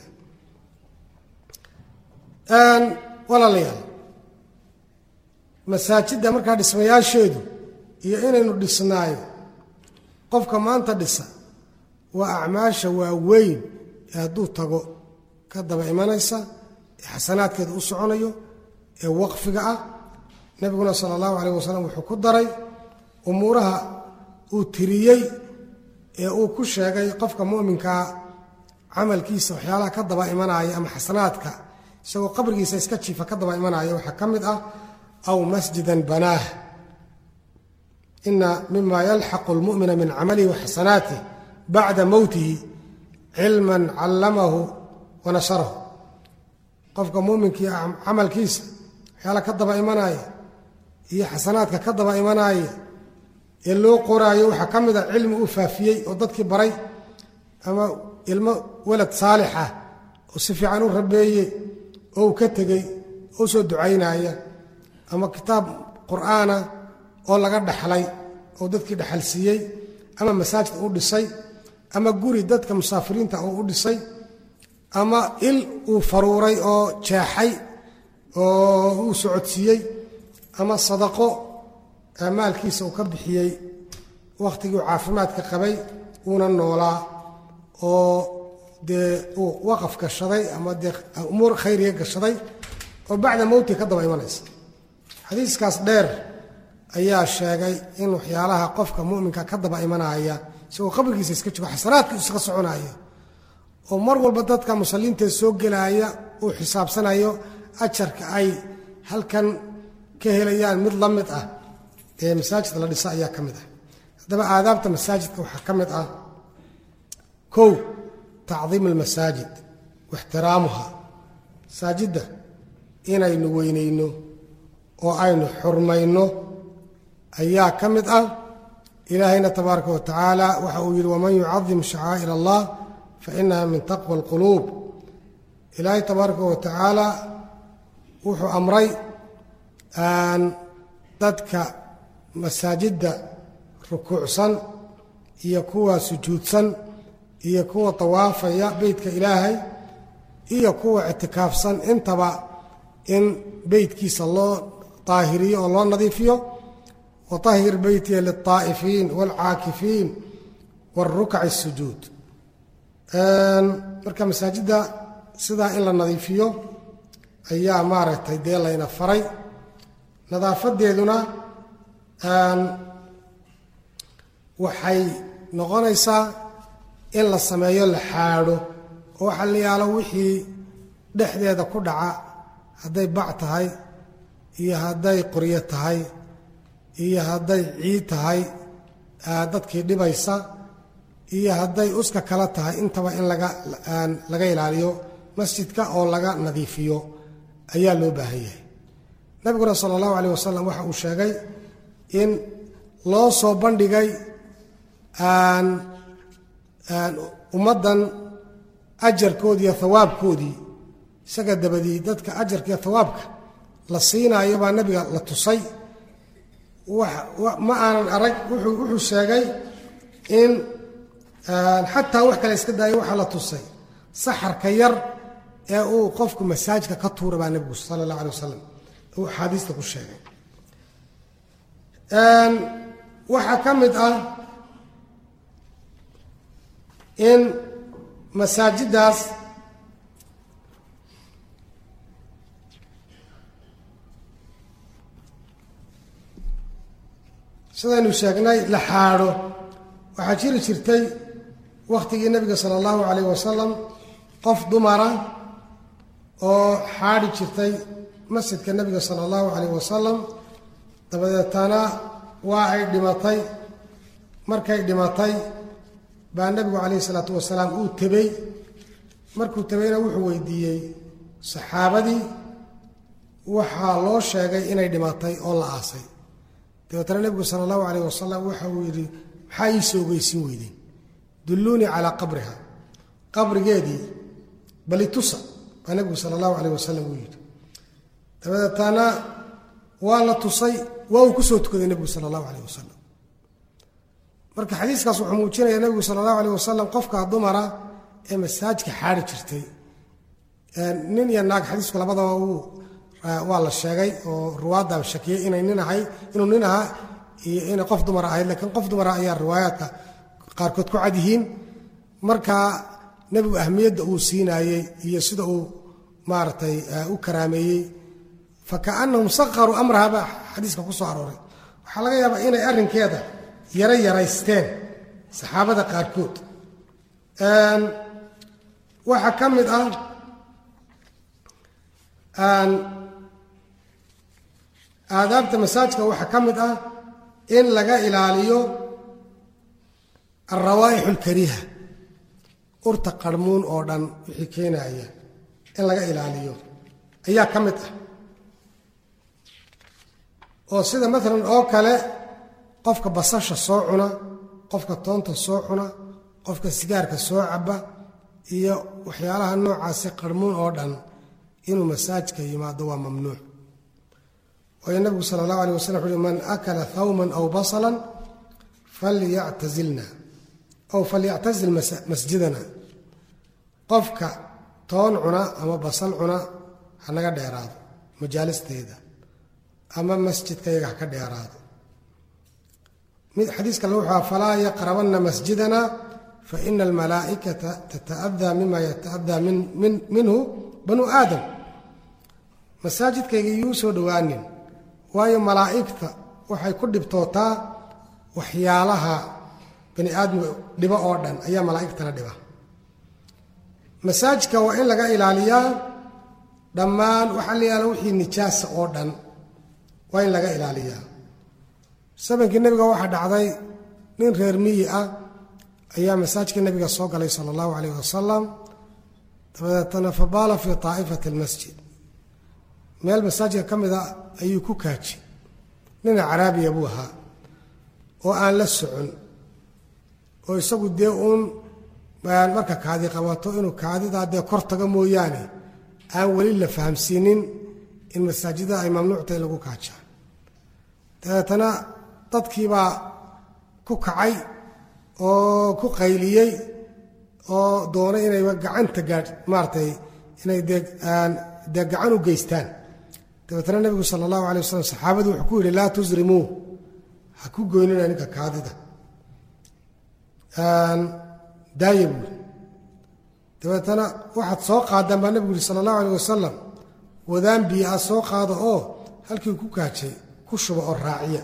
walaalayaal masaajidda markaa dhismayaasheedu iyo inaynu dhisnaayo qofka maanta dhisa waa acmaasha waaweyn ee hadduu tago ka daba imanaysa ee xasanaadkeeda u soconayo ee waqfiga ah nebiguna sala allahu calayh wasalam wuxuu ku daray umuuraha uu tiriyey ee uu ku sheegay qofka mu'minkaa camalkiisa waxyaalaha ka daba imanaya ama xasanaadka isagoo qabrigiisa iska jiifa ka daba imanaya waxaa ka mid ah aw masjidan banaah ina mima yalxaqu lmu'mina min camalihi waxasanaatih bacda mowtihi cilman callamahu wa nasharahu qofka muminkii camalkiisa waxyaala ka daba imanaya iyo xasanaadka ka daba imanaya ee loo qoraayo waxaa ka mid a cilmi uu faafiyey oo dadkii baray ama ilmo walad saalix ah oo si fiican u rabeeyey oo uu ka tegey oo soo ducaynaya ama kitaab qur'aana oo laga dhaxlay oo dadkii dhaxalsiiyey ama masaajid u dhisay ama guri dadka musaafiriinta oo u dhisay ama il uu faruuray oo jeexay oo uu socodsiiyey ama sadaqo maalkiisa uu ka bixiyey wakhtigii uu caafimaadka qabay uuna noolaa oo dee uu waqaf gashaday ama dee umuur khayriga gashaday oo bacda mowti ka daba imanaysa xadiiskaas dheer ayaa sheegay in waxyaalaha qofka muminka ka daba imanaya isagoo qabrigiisa iska joogo xasanaadkiisu iska soconaya oo mar walba dadka musalliintae soo gelaya uu xisaabsanayo ajarka ay halkan ka helayaan mid la mid ah ee masaajidka la dhisa ayaa ka mid ah haddaba aadaabta masaajidka waxaa ka mid ah kow tacdiim almasaajid waxtiraamuha masaajidda inaynu weynayno oo aynu xurmayno ayaa ka mid ah ilaahayna tabaaraka wa tacaala waxa uu yidhi waman yucadim shacaa'ir allah fa inaha min taqwa alquluub ilaahay tabaaraka wa tacaala wuxuu amray dadka masaajidda rukuucsan iyo kuwa sujuudsan iyo kuwa tawaafaya beytka ilaahay iyo kuwa ictikaafsan intaba in beytkiisa loo daahiriyo oo loo nadiifiyo watahhir beytiya lilطaa'ifiin wاlcaakifiin wاlrukaci الsujuud marka masaajidda sidaa in la nadiifiyo ayaa maaragtay dee layna faray nadaafadeeduna waxay noqonaysaa in la sameeyo la xaadho oo waxa la yaalo wixii dhexdeeda ku dhaca hadday bac tahay iyo hadday qoryo tahay iyo hadday ciid tahay dadkii dhibaysa iyo hadday uska kala tahay intaba in laga laga ilaaliyo masjidka oo laga nadiifiyo ayaa loo baahan yahay nabiguna sala allahu calayh wasalam waxa uu sheegay in loo soo bandhigay ummaddan ajarkoodii iyo hawaabkoodii isaga dabadii dadka ajarka iyo hawaabka la siinaayo baa nabiga la tusay ma aanan arag wuxuu sheegay in xataa wax kale iska daayo waxaa la tusay saxarka yar ee uu qofku masaajidka ka tuura baa nebigu sala allah alay wasalam uu axaadiista ku sheegay waxaa ka mid ah in masaajiddaas sidaynu sheegnay la xaadho waxaa jiri jirtay wakhtigii nebiga sala allahu calayh wasalam qof dumara oo xaadhi jirtay masjidka nebiga sala allahu calayh wasalam dabadeetana waa ay dhimatay markay dhimatay baa nebigu calayhi isalaatu wasalaam uu tebey markuu tebayna wuxuu weydiiyey saxaabadii waxaa loo sheegay inay dhimatay oo la aasay dabeetana nebigu sala allahu calayh wasalam waxa uu yidhi maxaa ii soo ogeysin weydeen dulluunii calaa qabriha qabrigeedii balitusa baa nebigu sala allahu calayh wasalam uu yidhi dabadeetana waa la tusay waa uu ku soo tukaday nebigu sala allahu calayh wasalam marka xadiiskaas wuxuu muujinayaa nebigu sala allahu calayh wasalam qofka dumara ee masaajka xaari jirtay nin iyo naag xadiisku labadaba uu waa la sheegay oo ruwaadda shakiyey inay nin ahay inuu nin ahaa iyo inay qof dumara ahayd laakiin qof dumara ayaa riwaayaadka qaarkood ku cad yihiin marka nebigu ahmiyadda uu siinaayey iyo sida uu maaragtay u karaameeyey fakaannahum saqaruu amraha baa xadiiska ku soo arooray waxaa laga yaabaa inay arrinkeeda yara yaraysteen saxaabada qaarkood waxaa ka mid ah aadaabta masaajka waxaa ka mid ah in laga ilaaliyo alrawaa'ixu alkariiha urta qarhmuun oo dhan wixii keenaya in laga ilaaliyo ayaa ka mid ah oo sida maalan oo kale qofka basasha soo cuna qofka toonta soo cuna qofka sigaarka soo caba iyo waxyaalaha noocaasi qarhmuun oo dhan inuu masaajka yimaado waa mamnuuc waayo nabigu sala allahu alay wasalam wuxu uhi man akala thawman aw basalan falyactazilna aw falyactazil masjidana qofka toon cuna ama basal cuna ha naga dheeraado majaalisteeda ama masjidka yaga ha ka dheeraado xadiis kale wuxuu aha falaa yaqrabanna masjidana faina almalaa'ikata tata'adaa mima yata'adaa minhu banu aadam masaajidkayga iyuu soo dhowaanin waayo malaa'igta waxay ku dhibtootaa waxyaalaha bani aadmiga dhibo oo dhan ayaa malaa'igtana dhiba masaajidka waa in laga ilaaliyaa dhammaan waxaa la yaala wixii nijaasa oo dhan waa in laga ilaaliyaa sabankii nebiga waxaa dhacday nin reer miyi ah ayaa masaajidka nebiga soo galay sala allahu calayh wasalam dabadeetana fabaala fii taa'ifati almasjid meel masaajidka ka mid a ayuu ku kaaji nina caraabiya buu ahaa oo aan la socon oo isagu dee uun marka kaadi qabato inuu kaadidaa dee kor taga mooyaane aan weli la fahamsiinin in masaajidda ay mamnuucta in lagu kaajaa dabeetana dadkiibaa ku kacay oo ku qayliyey oo doonay inay gacanta gaadh maaratay inay dee dee gacan u geystaan dabeetana nebigu sala allahu alay wasalam saxaabadii wuxuu ku yidhi laa tusrimuu ha ku goynina ninka kaadida daaya buuri dabeetana waxaad soo qaadaan baa nebigu yihi sala allahu alay wasalam wadaan biyo ah soo qaado oo halkii ku kaajay ku shuba oo raaciya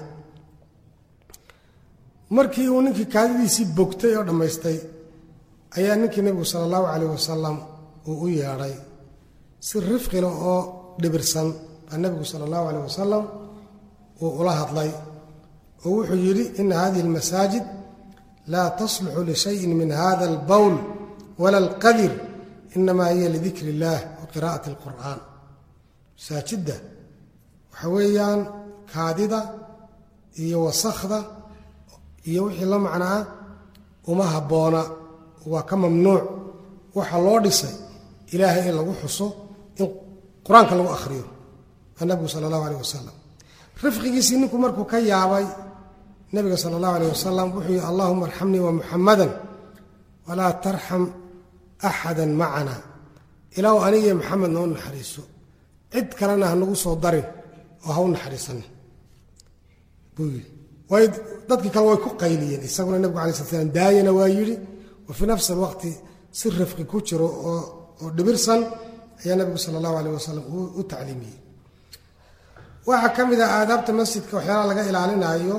markii uu ninkii kaadidiisii bogtay oo dhammaystay ayaa ninkii nebigu sala allahu calayh wasalam uu u yeedhay si rifqila oo dhibirsan baa nebigu sala allahu calayh wasalam uu ula hadlay oo wuxuu yidhi ina hadihi almasaajid laa tasluxu lishayin min hada albowl wala alqadir inamaa hiya lidikri illaah wa qiraa'ati alqur'aan masaajidda waxa weeyaan kaadida iyo wasakhda iyo wixii la macnaa uma habboona waa ka mamnuuc waxaa loo dhisay ilaahay in lagu xuso in qur-aanka lagu akhriyo waa nabigu sala allahu aleyh wasalam rifqigiisii ninku markuu ka yaabay nabiga sala allahu aleyh wasalam wuxuu yihi allahuma arxamnii wa muxamadan walaa tarxam axada macana ilaahu anigiyo maxamed noo naxariiso cid kalena ha nagu soo darin oo ha u naxariisanin buu yidhi way dadkii kale way ku qayliyeen isaguna nebigu alai slat slam daayana waa yidhi wa fii nafsi alwaqti si rifqi ku jiro oo dhibirsan ayaa nebigu sala allahu aleyh wasalam u tacliimiyey waxaa ka mid ah aadaabta masjidka waxyaalaha laga ilaalinaayo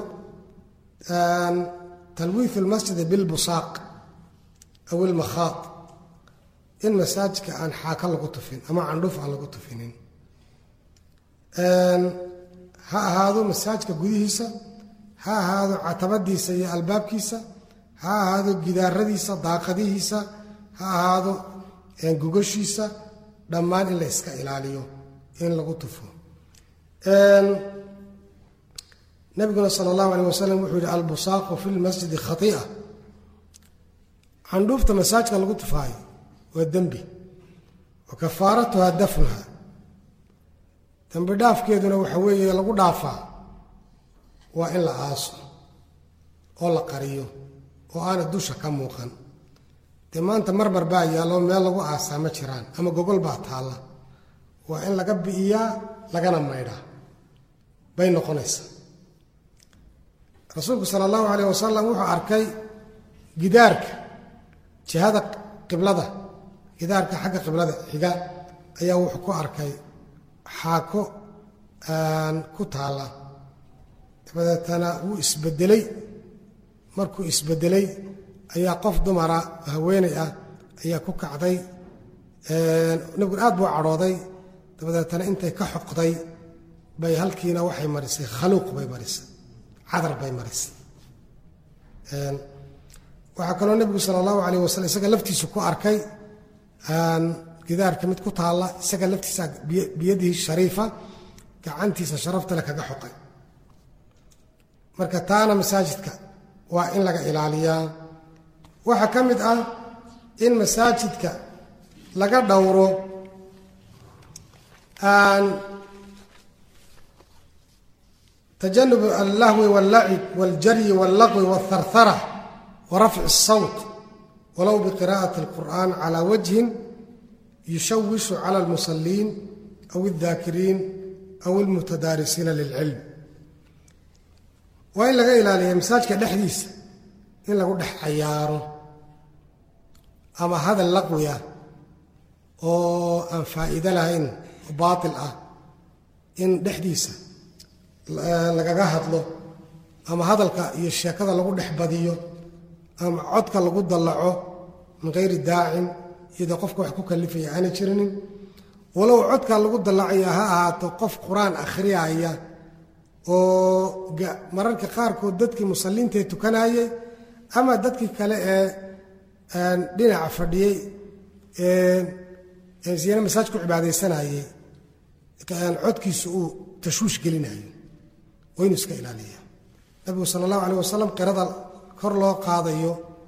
talwiifu lmasjidi bilbusaaq aw ilmakhaad in masaajidka aan xaaka lagu tufin ama candhuf aan lagu tufinin ha ahaado masaajidka gudihiisa ha ahaado catabadiisa iyo albaabkiisa ha ahaado gidaaradiisa daaqadihiisa ha ahaado gogashiisa dhammaan in la iska ilaaliyo in lagu tufo nabiguna sala allahu aleyh wasalam wuxuu yihi albusaaqu fi lmasjidi khai'a candhuufta masaajka lagu tufaayo waa dembi wa kafaaratuha dafnuha dembi dhaafkeeduna waxa weeye lagu dhaafaa waa in la aaso oo la qariyo oo aana dusha ka muuqan dee maanta marmar baa yaallo meel lagu aasaa ma jiraan ama gogol baa taalla waa in laga bi'iyaa lagana maydhaa bay noqonaysaa rasuulku sala allahu calayh wasalam wuxuu arkay gidaarka jihada qiblada gidaarka xagga qiblada xiga ayaa wuxuu ku arkay xaako ku taalla dabadeetana wuu isbedelay markuu isbedelay ayaa qof dumara haweenay ah ayaa ku kacday nabiguna aad buu cadhooday dabadeetana intay ka xoqday bay halkiina waxay marisay khaluuq bay marisay cadar bay marisay waxaa kaloo nebigu sala allahu calayh wasalam isaga laftiisu ku arkay gidaarka mid ku taalla isaga laftiisa biyadihi shariifa gacantiisa sharaftale kaga xoqay marka taana masaajidka waa in laga ilaaliyaa waxaa ka mid ah in masaajidka laga dhowro tajanub allahwi wاllacib wاljaryi wاllaqwi wاlharhara warafci الsawt walow biqira'ati اlqur'an calى wajhin yushawishu clى اlmusaliin aw اldaakiriin aw اlmutadaarisiina lilcilm waa in laga ilaaliya masaajka dhexdiisa in lagu dhex cayaaro ama hadal laqwi ah oo aan faa'iido lahayn oo baatil ah in dhexdiisa lagaga hadlo ama hadalka iyo sheekada lagu dhex badiyo ama codka lagu dallaco min hayri daacin iyadoo qofka wax ku kalifaya aanay jirinin walow codka lagu dallacaya ha ahaato qof qur-aan akhriyaaya oo mararka qaarkood dadkii musalliintae tukanayay ama dadkii kale ee dhinaca fadhiyey siyana masaaj ku cibaadaysanayey codkiisa uu tashwiish gelinayo waa inuu iska ilaaliya nabigu sala allahu aleyh wasalam qirada kor loo qaadayo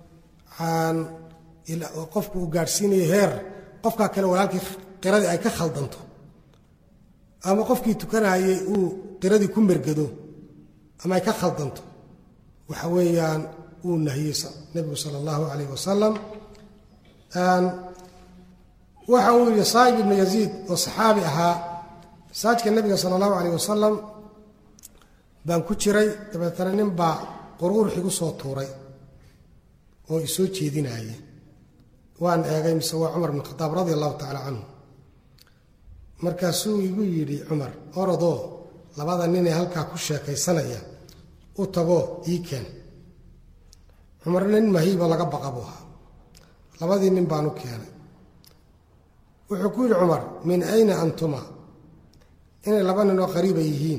qofku uu gaadhsiinayo heer qofkaa kale walaalkii qiradii ay ka khaldanto ama qofkii tukanayey uu qiradii ku mergado ama ay ka khaldanto waxa weeyaan uu nahiyey nebigu sala allahu calayh wasalam waxa uu yidhi saa'ib ibnu yaziid oo saxaabi ahaa masaajka nebiga sala allahu calayh wasalam baan ku jiray dabeetana nin baa quruurx igu soo tuuray oo isoo jeedinaaya waan eegay mise waa cumar bn khadaab radia allahu tacala canhu markaasuu igu yidhi cumar orodoo labada ninee halkaa ku sheekaysanaya u tagoo ii keen cumar nin mahiibo laga baqa buu ahaa labadii nin baan u keenay wuxuu ku yidhi cumar min ayna antuma inay laba nin oo qariiba yihiin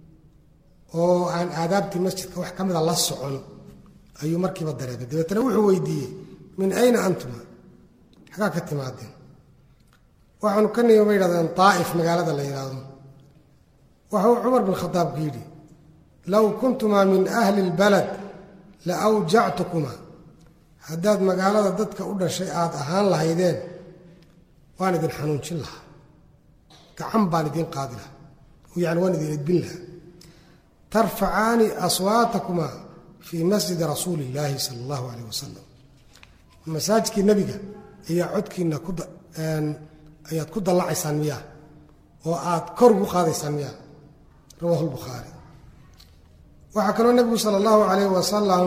oo aan aadaabtii masjidka wax ka mida la socon ayuu markiiba dareemay dabeetana wuxuu weydiiyey min ayna antuma xagaa ka timaadeen waxaanu ka nimi ba yidhahdeen daa'if magaalada la yidhaahdo waxuu cumar bin khadaab ku yidhi low kuntumaa min ahli اlbalad la awjactukumaa haddaad magaalada dadka u dhashay aad ahaan lahaydeen waan idin xanuunjin lahaa gacan baan idiin qaadi lahaa yani waan idin edbin lahaa tarfacaani aswaatakumaa fii masjidi rasuuli illaahi sala allahu calayh wasalam masaajidkii nebiga ayaa codkiina ayaad ku dallacaysaan miyaa oo aad kor ugu qaadaysaan miyaa rawaahu lbukhaari waxaa kaloo nebigu sala allahu calayh wasalam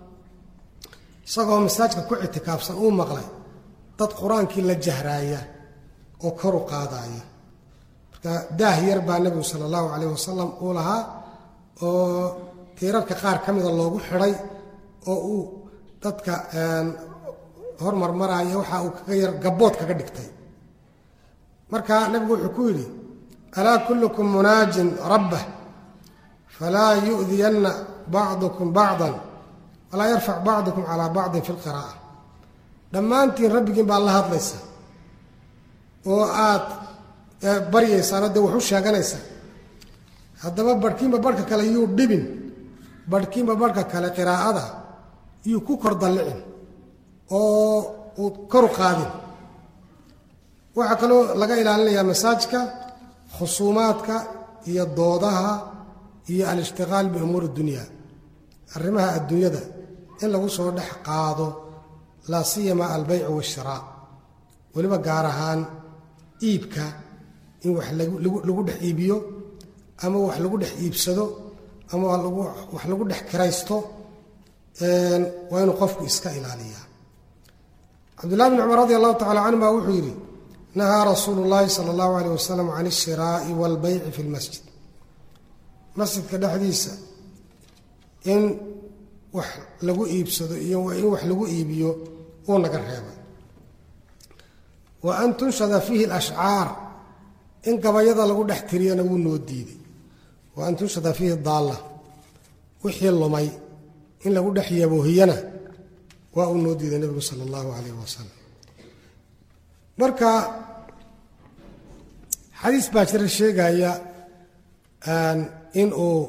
isagoo masaajka ku ictikaafsan uu maqlay dad qur-aankii la jahraaya oo kor u qaadaaya marka daah yar baa nebigu sala allahu calayh wasalam uu lahaa oo tiirarka qaar ka mida loogu xidhay oo uu dadka hormarmaraya waxa uu kaga yar gabbood kaga dhigtay marka nebigu wuxuu ku yidhi alaa kullukum munaajin rabbah falaa yu'diyanna bacdukum bacdan walaa yarfac bacdukum calaa bacdin fi lqiraa'a dhammaantiin rabbigiin baad la hadlaysaa oo aad baryaysaan oo dee wax u sheeganaysaa haddaba barhkiinba barhka kale yuu dhibin barhkiinba barhka kale qiraa'ada yuu ku kor dallicin oo uu koru qaadin waxaa kaloo laga ilaalinayaa masaajka khusuumaadka iyo doodaha iyo alishtiqaal biumuuri dunya arrimaha adduunyada in lagu soo dhex qaado laa siyama albaycu waashiraa weliba gaar ahaan iibka in wax lagu dhex iibiyo ama wax lagu dhex iibsado ama wax lagu dhex kiraysto waa inuu qofku iska ilaaliyaa cabdullahi bn cumar radi allahu tacala canhu baa wuxuu yidhi nahaa rasuulu llaahi sala allahu aleyh wasalam can ishiraa'i waalbayci fi lmasjid masjidka dhexdiisa in wax lagu iibsado iyo in wax lagu iibiyo uu naga reebay wa an tunshada fiihi alashcaar in gabayada lagu dhex tiriyana wuu noo diiday wa an tunshada fiihi daalla wixii lumay in lagu dhex yaboohiyana waa uu noo diiday nebigu sala allahu calayh wasalam marka xadiis baa jira sheegaya in uu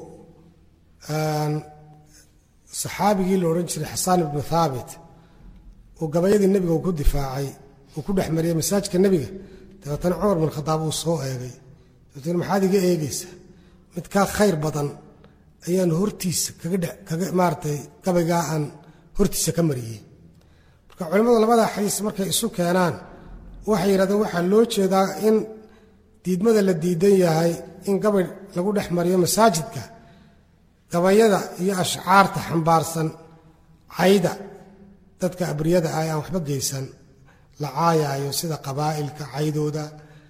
saxaabigii la odhan jiray xasaan ibnu thaabit uu gabayadii nebiga uu ku difaacay uu ku dhex mariyey masaajka nebiga dabeetana cumar bin khadaab uu soo eegay dabeetna maxaad iga eegaysaa mid kaa khayr badan ayaan hortiisa kaga dhe kaga maaratay gabaygaa aan hortiisa ka mariyey marka culimmadu labadaa xadiis markay isu keenaan waxay yidhahdeen waxaa loo jeedaa in diidmada la diidan yahay in gabay lagu dhex mariyo masaajidka gabayada iyo ashcaarta xambaarsan cayda dadka abriyada ah ee aan waxba geysan la caayaayo sida qabaa'ilka caydooda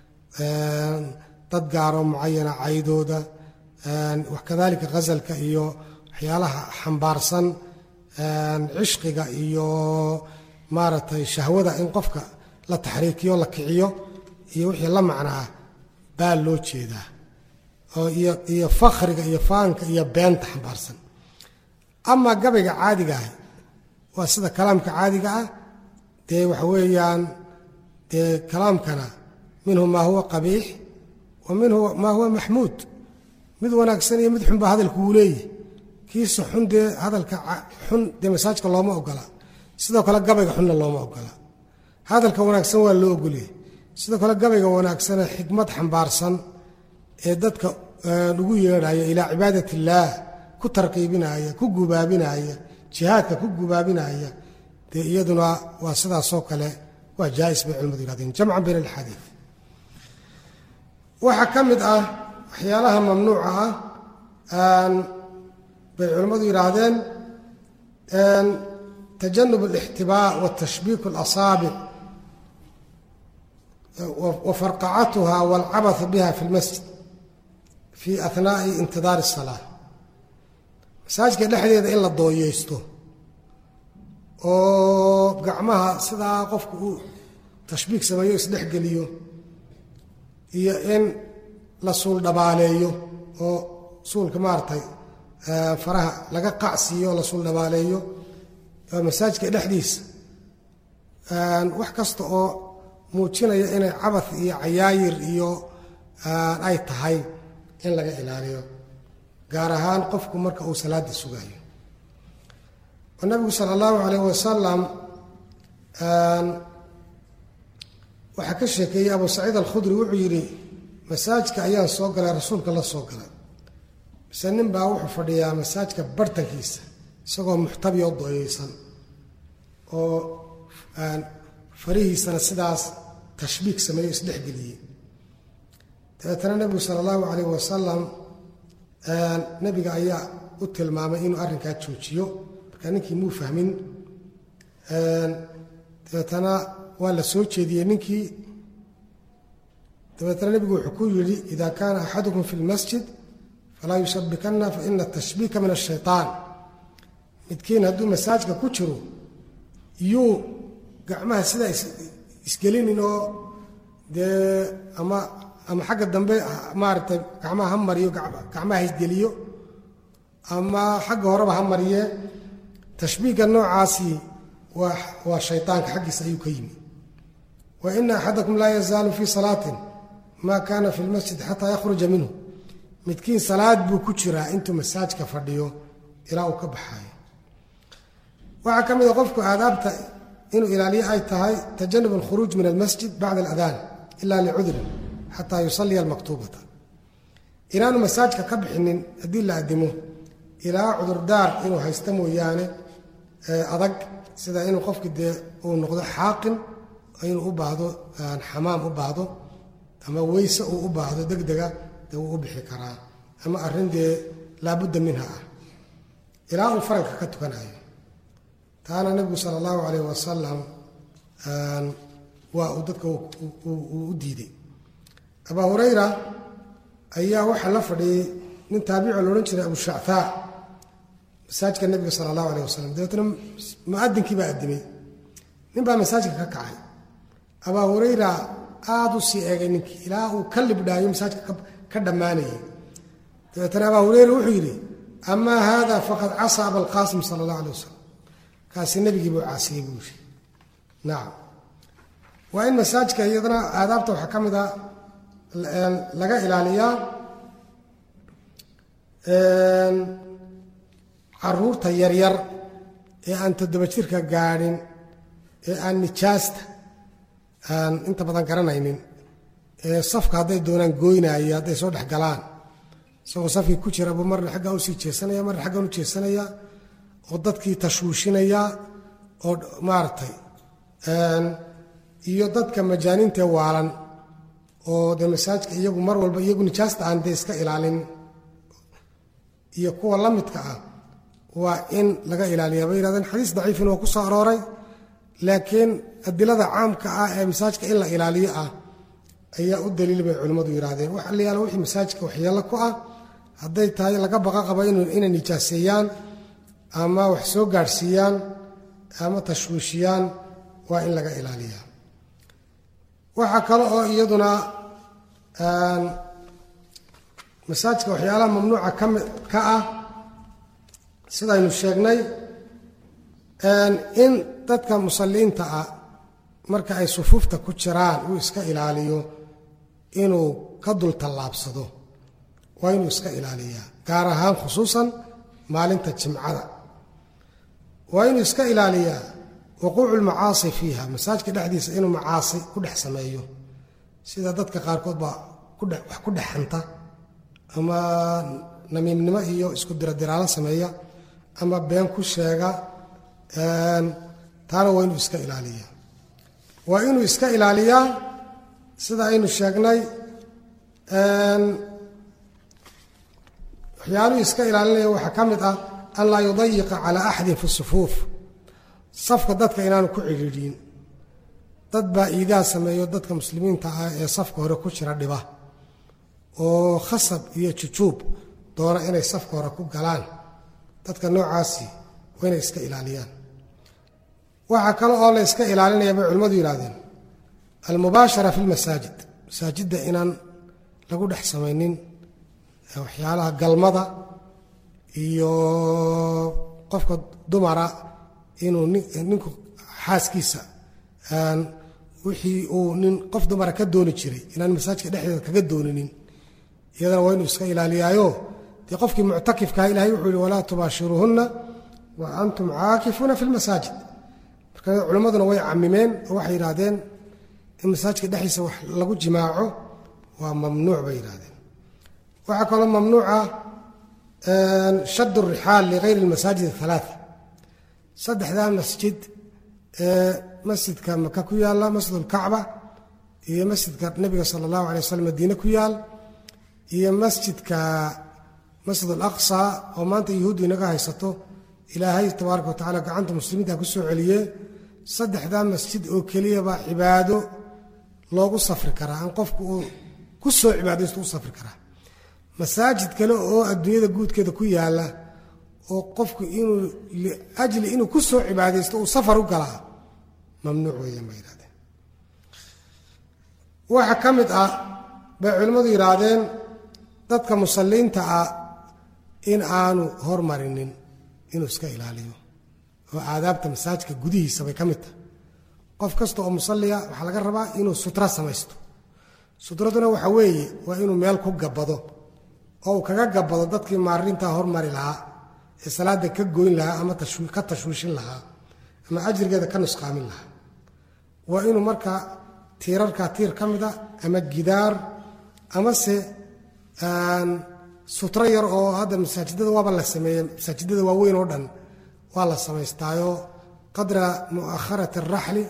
dad gaaroo mucayana caydooda kadalika ghasalka iyo waxyaalaha xambaarsan cishqiga iyo maaragtay shahwada in qofka la taxriikiyo la kiciyo iyo wixii la macnaa baa loo jeedaa iyo fakhriga iyo faanka iyo beenta xambaarsan amaa gabayga caadiga ah waa sida kalaamka caadiga ah dee waxa weeyaan dee kalaamkana minhu maa huwa qabiix wa minhu maa huwa maxmuud mid wanaagsan iyo mid xun baa hadalku uu leeyahy kiisa xun dee hadalka xun dee masaajka looma ogola sidoo kale gabayga xunna looma ogola hadalka wanaagsan waa loo ogoliyey sidoo kale gabayga wanaagsanee xikmad xambaarsan ee dadka ugu yeedhaya ilaa cibaadat illaah ku tarqiibinaya ku gubaabinaya jihaadka ku gubaabinaya dee iyaduna waa sidaasoo kale waa jaais bay culimadu yihahdeen jamcan bayn alxadiid waxaa ka mid ah waxyaalaha mamnuuca ah bay culimmadu yidhaahdeen tajanub alixtibaa watashbiik alasaabic wa farqacatuha walcabathu biha fi lmasjid fi ahnaai intidaari asalaa masaajidka dhexdeeda in la dooyeysto oo gacmaha sidaa qofku uu tashbiik sameeyo isdhexgeliyo iyo in la suul dhabaaleeyo oo suulka maaragtay faraha laga qacsiiyo oo la suul dhabaaleeyo masaajidka dhexdiisa wax kasta oo muujinaya inay cabath iyo cayaayir iyo ay tahay in laga ilaaliyo gaar ahaan qofku marka uu salaada sugayo oo nabigu sala allahu calayh wasalam waxaa ka sheekeeyey abu saciid alkhudri wuxuu yidhi masaajidka ayaan soo galay rasuulka la soo galay mise nin baa wuxuu fadhiyaa masaajidka bartankiisa isagoo muxtabi oo doyeysan oo farihiisana sidaas tashbiik sameeyo isdhexgeliyey dabeetana nebigu sala allahu calayh wasalam nebiga ayaa u tilmaamay inuu arrinkaa joojiyo markaa ninkii muu fahmin dabeetana waa la soo jeediyey ninkii dabeetana nebigu wuxuu ku yidhi ida kaana axadukum fi lmasjid falaa yushabikanna faina atashbiika min ashayطaan midkiin hadduu masaajka ku jiro yuu gacmaha sidaa isgelinin oo dee ama ama xagga dambe maaragtay gacmaha ha mariyo gacmaha isgeliyo ama xagga horeba ha mariye tashbiiga noocaasi waa waa shayطaanka xaggiisa ayuu ka yimi wa ina axadakum laa yazaalu fii salaatin ma kana fi lmasjid xataa yakhruja minhu midkiin salaad buu ku jiraa intuu masaajka fadhiyo ilaa uu ka baxaayo waxaa ka mid a qofku aadaabta inuu ilaaliyo ay tahay tajanub alkhuruuj min almasjid bacda aladaan ila licudrin xataa yusalliya almaktuubata inaanu masaajka ka bixinin haddii la adimo ilaa cudurdaar inuu haysto mooyaane adag sida inuu qofki dee uu noqdo xaaqin inuu u baahdo xamaam u baahdo ama weyse uu u baahdo degdega dee wuu u bixi karaa ama arrin dee laabudda minha ah ilaa uu faralka ka tukanayo taana nebigu sala allahu calayh wasalam waa uu dadka uu u diiday abaa hurayra ayaa waxaa la fadhiyey nin taabico la odhan jiray abu shactaa masaajidka nebiga sala allahu alayh wasalam dabeetna muadinkii baa addimay nin baa masaajidka ka kacay abaa hurayra aada u sii eegay ninkii ilaa uu ka libdhaayo masaajidka ka dhammaanayay dabeetna abaa hurayra wuxuu yidhi amaa haada faqad casaa abalqaasim sala allah alay wasalam kaasi nebigii buu caasiyey buu yidhi nacam waa in masaajidka iyadana aadaabta waxaa ka mid a laga ilaaliyaa caruurta yaryar ee aan toddoba jirka gaadhin ee aan nijaasta aan inta badan garanaynin ee safka hadday doonaan gooynaayo hadday soo dhex galaan isagoo safkii ku jira buu marna xaggaa usii jeesanaya marna xaggan u jeesanaya oo dadkii tashwiishinaya oo maaragtay iyo dadka majaaniintae waalan oo dee masaajidka iyagu mar walba iyagu nijaasta aan dee iska ilaalin iyo kuwa la midka ah waa in laga ilaaliya bay yihahdeen xadiis daciifin oo ku soo arooray laakiin adilada caamka ah ee masaajidka in la ilaaliyo ah ayaa u daliil bay culimmadu yidhahdeen wax la yaala wixii masaajidka waxyeello ku ah hadday tahay laga baqa qabo inay nijaaseeyaan ama wax soo gaadhsiiyaan ama tashwiishiyaan waa in laga ilaaliyaa waxaa kale oo iyaduna masaajidka waxyaalaha mamnuuca kami ka ah sidaynu sheegnay in dadka musalliinta ah marka ay sufuufta ku jiraan uu iska ilaaliyo inuu ka dul tallaabsado waa inuu iska ilaaliyaa gaar ahaan khusuusan maalinta jimcada waa inuu iska ilaaliyaa wuquucu lmacaasi fiiha masaajidka dhexdiisa inuu macaasi ku dhex sameeyo sida dadka qaarkood baa wax ku dhexanta ama namiimnimo iyo isku diradiraalo sameeya ama been ku sheega taana waa inuu iska ilaaliyaa waa inuu iska ilaaliyaa sida aynu sheegnay waxyaaluhu iska ilaalinaya waxaa ka mid ah an laa yudayiqa calaa axadin fi sufuuf safka dadka inaanu ku cidhiidhiin dad baa iidaa sameeyo dadka muslimiinta ah ee safka hore ku jira dhiba oo khasab iyo jujuub doona inay safka hore ku galaan dadka noocaasi waa inay iska ilaaliyaan waxaa kale oo la iska ilaalinaya bay culimmadu yidhahdeen almubaashara fi lmasaajid masaajidda inaan lagu dhex samaynin waxyaalaha galmada iyo qofka dumara inuu ninku xaaskiisa wixii uu nin qof dumara ka dooni jiray inaan masaajidka dhexdeeda kaga dooninin iyadana waa inuu iska ilaaliyaayo dee qofkii muctakifkaha ilahay wuxuu yihi walaa tubaashiruuhunna wa antum caakifuuna fi lmasaajid marka culimmaduna way camimeen oo waxay yidhaahdeen in masaajidka dhexdiisa wax lagu jimaaco waa mamnuuc bay yidhahdeen waxaa kaloo mamnuuca shadd rixaal ligayri lmasaajid athalaaa saddexdaa masjid ee masjidka maka ku yaalla masjid ulkacba iyo masjidka nebiga sala allahu alay waslm madiine ku yaal iyo masjidka masjid alaqsa oo maanta yuhuuddu inaga haysato ilaahay tabaaraka wa tacala gacanta muslimiinta ku soo celiye saddexdaa masjid oo keliyabaa cibaado loogu safri karaa aan qofku uu ku soo cibaadaysto u safri karaa masaajid kale oo adduunyada guudkeeda ku yaalla oo qofku inuu liajli inuu ku soo cibaadaysto uu safar u galaa mamnuuc weeyaan bay yidhahdeen waxaa ka mid ah bay culimmadu yidhaahdeen dadka musalliinta ah in aanu hormarinin inuu iska ilaaliyo oo aadaabta masaajidka gudihiisa bay ka mid tahay qof kasta oo musalliya waxaa laga rabaa inuu sutra samaysto sutraduna waxa weeye waa inuu meel ku gabbado oo uu kaga gabado dadkii maarintaa hormari lahaa ee salaada ka goyn lahaa ama ka tashwiishin lahaa ama ajrigeeda ka nusqaamin lahaa waa inuu marka tiirarkaa tiir ka mida ama gidaar amase sutro yar oo hadda masaajidada waaba la sameeye masaajidada waaweyn oo dhan waa la samaystaayo qadra mu'akharati araxli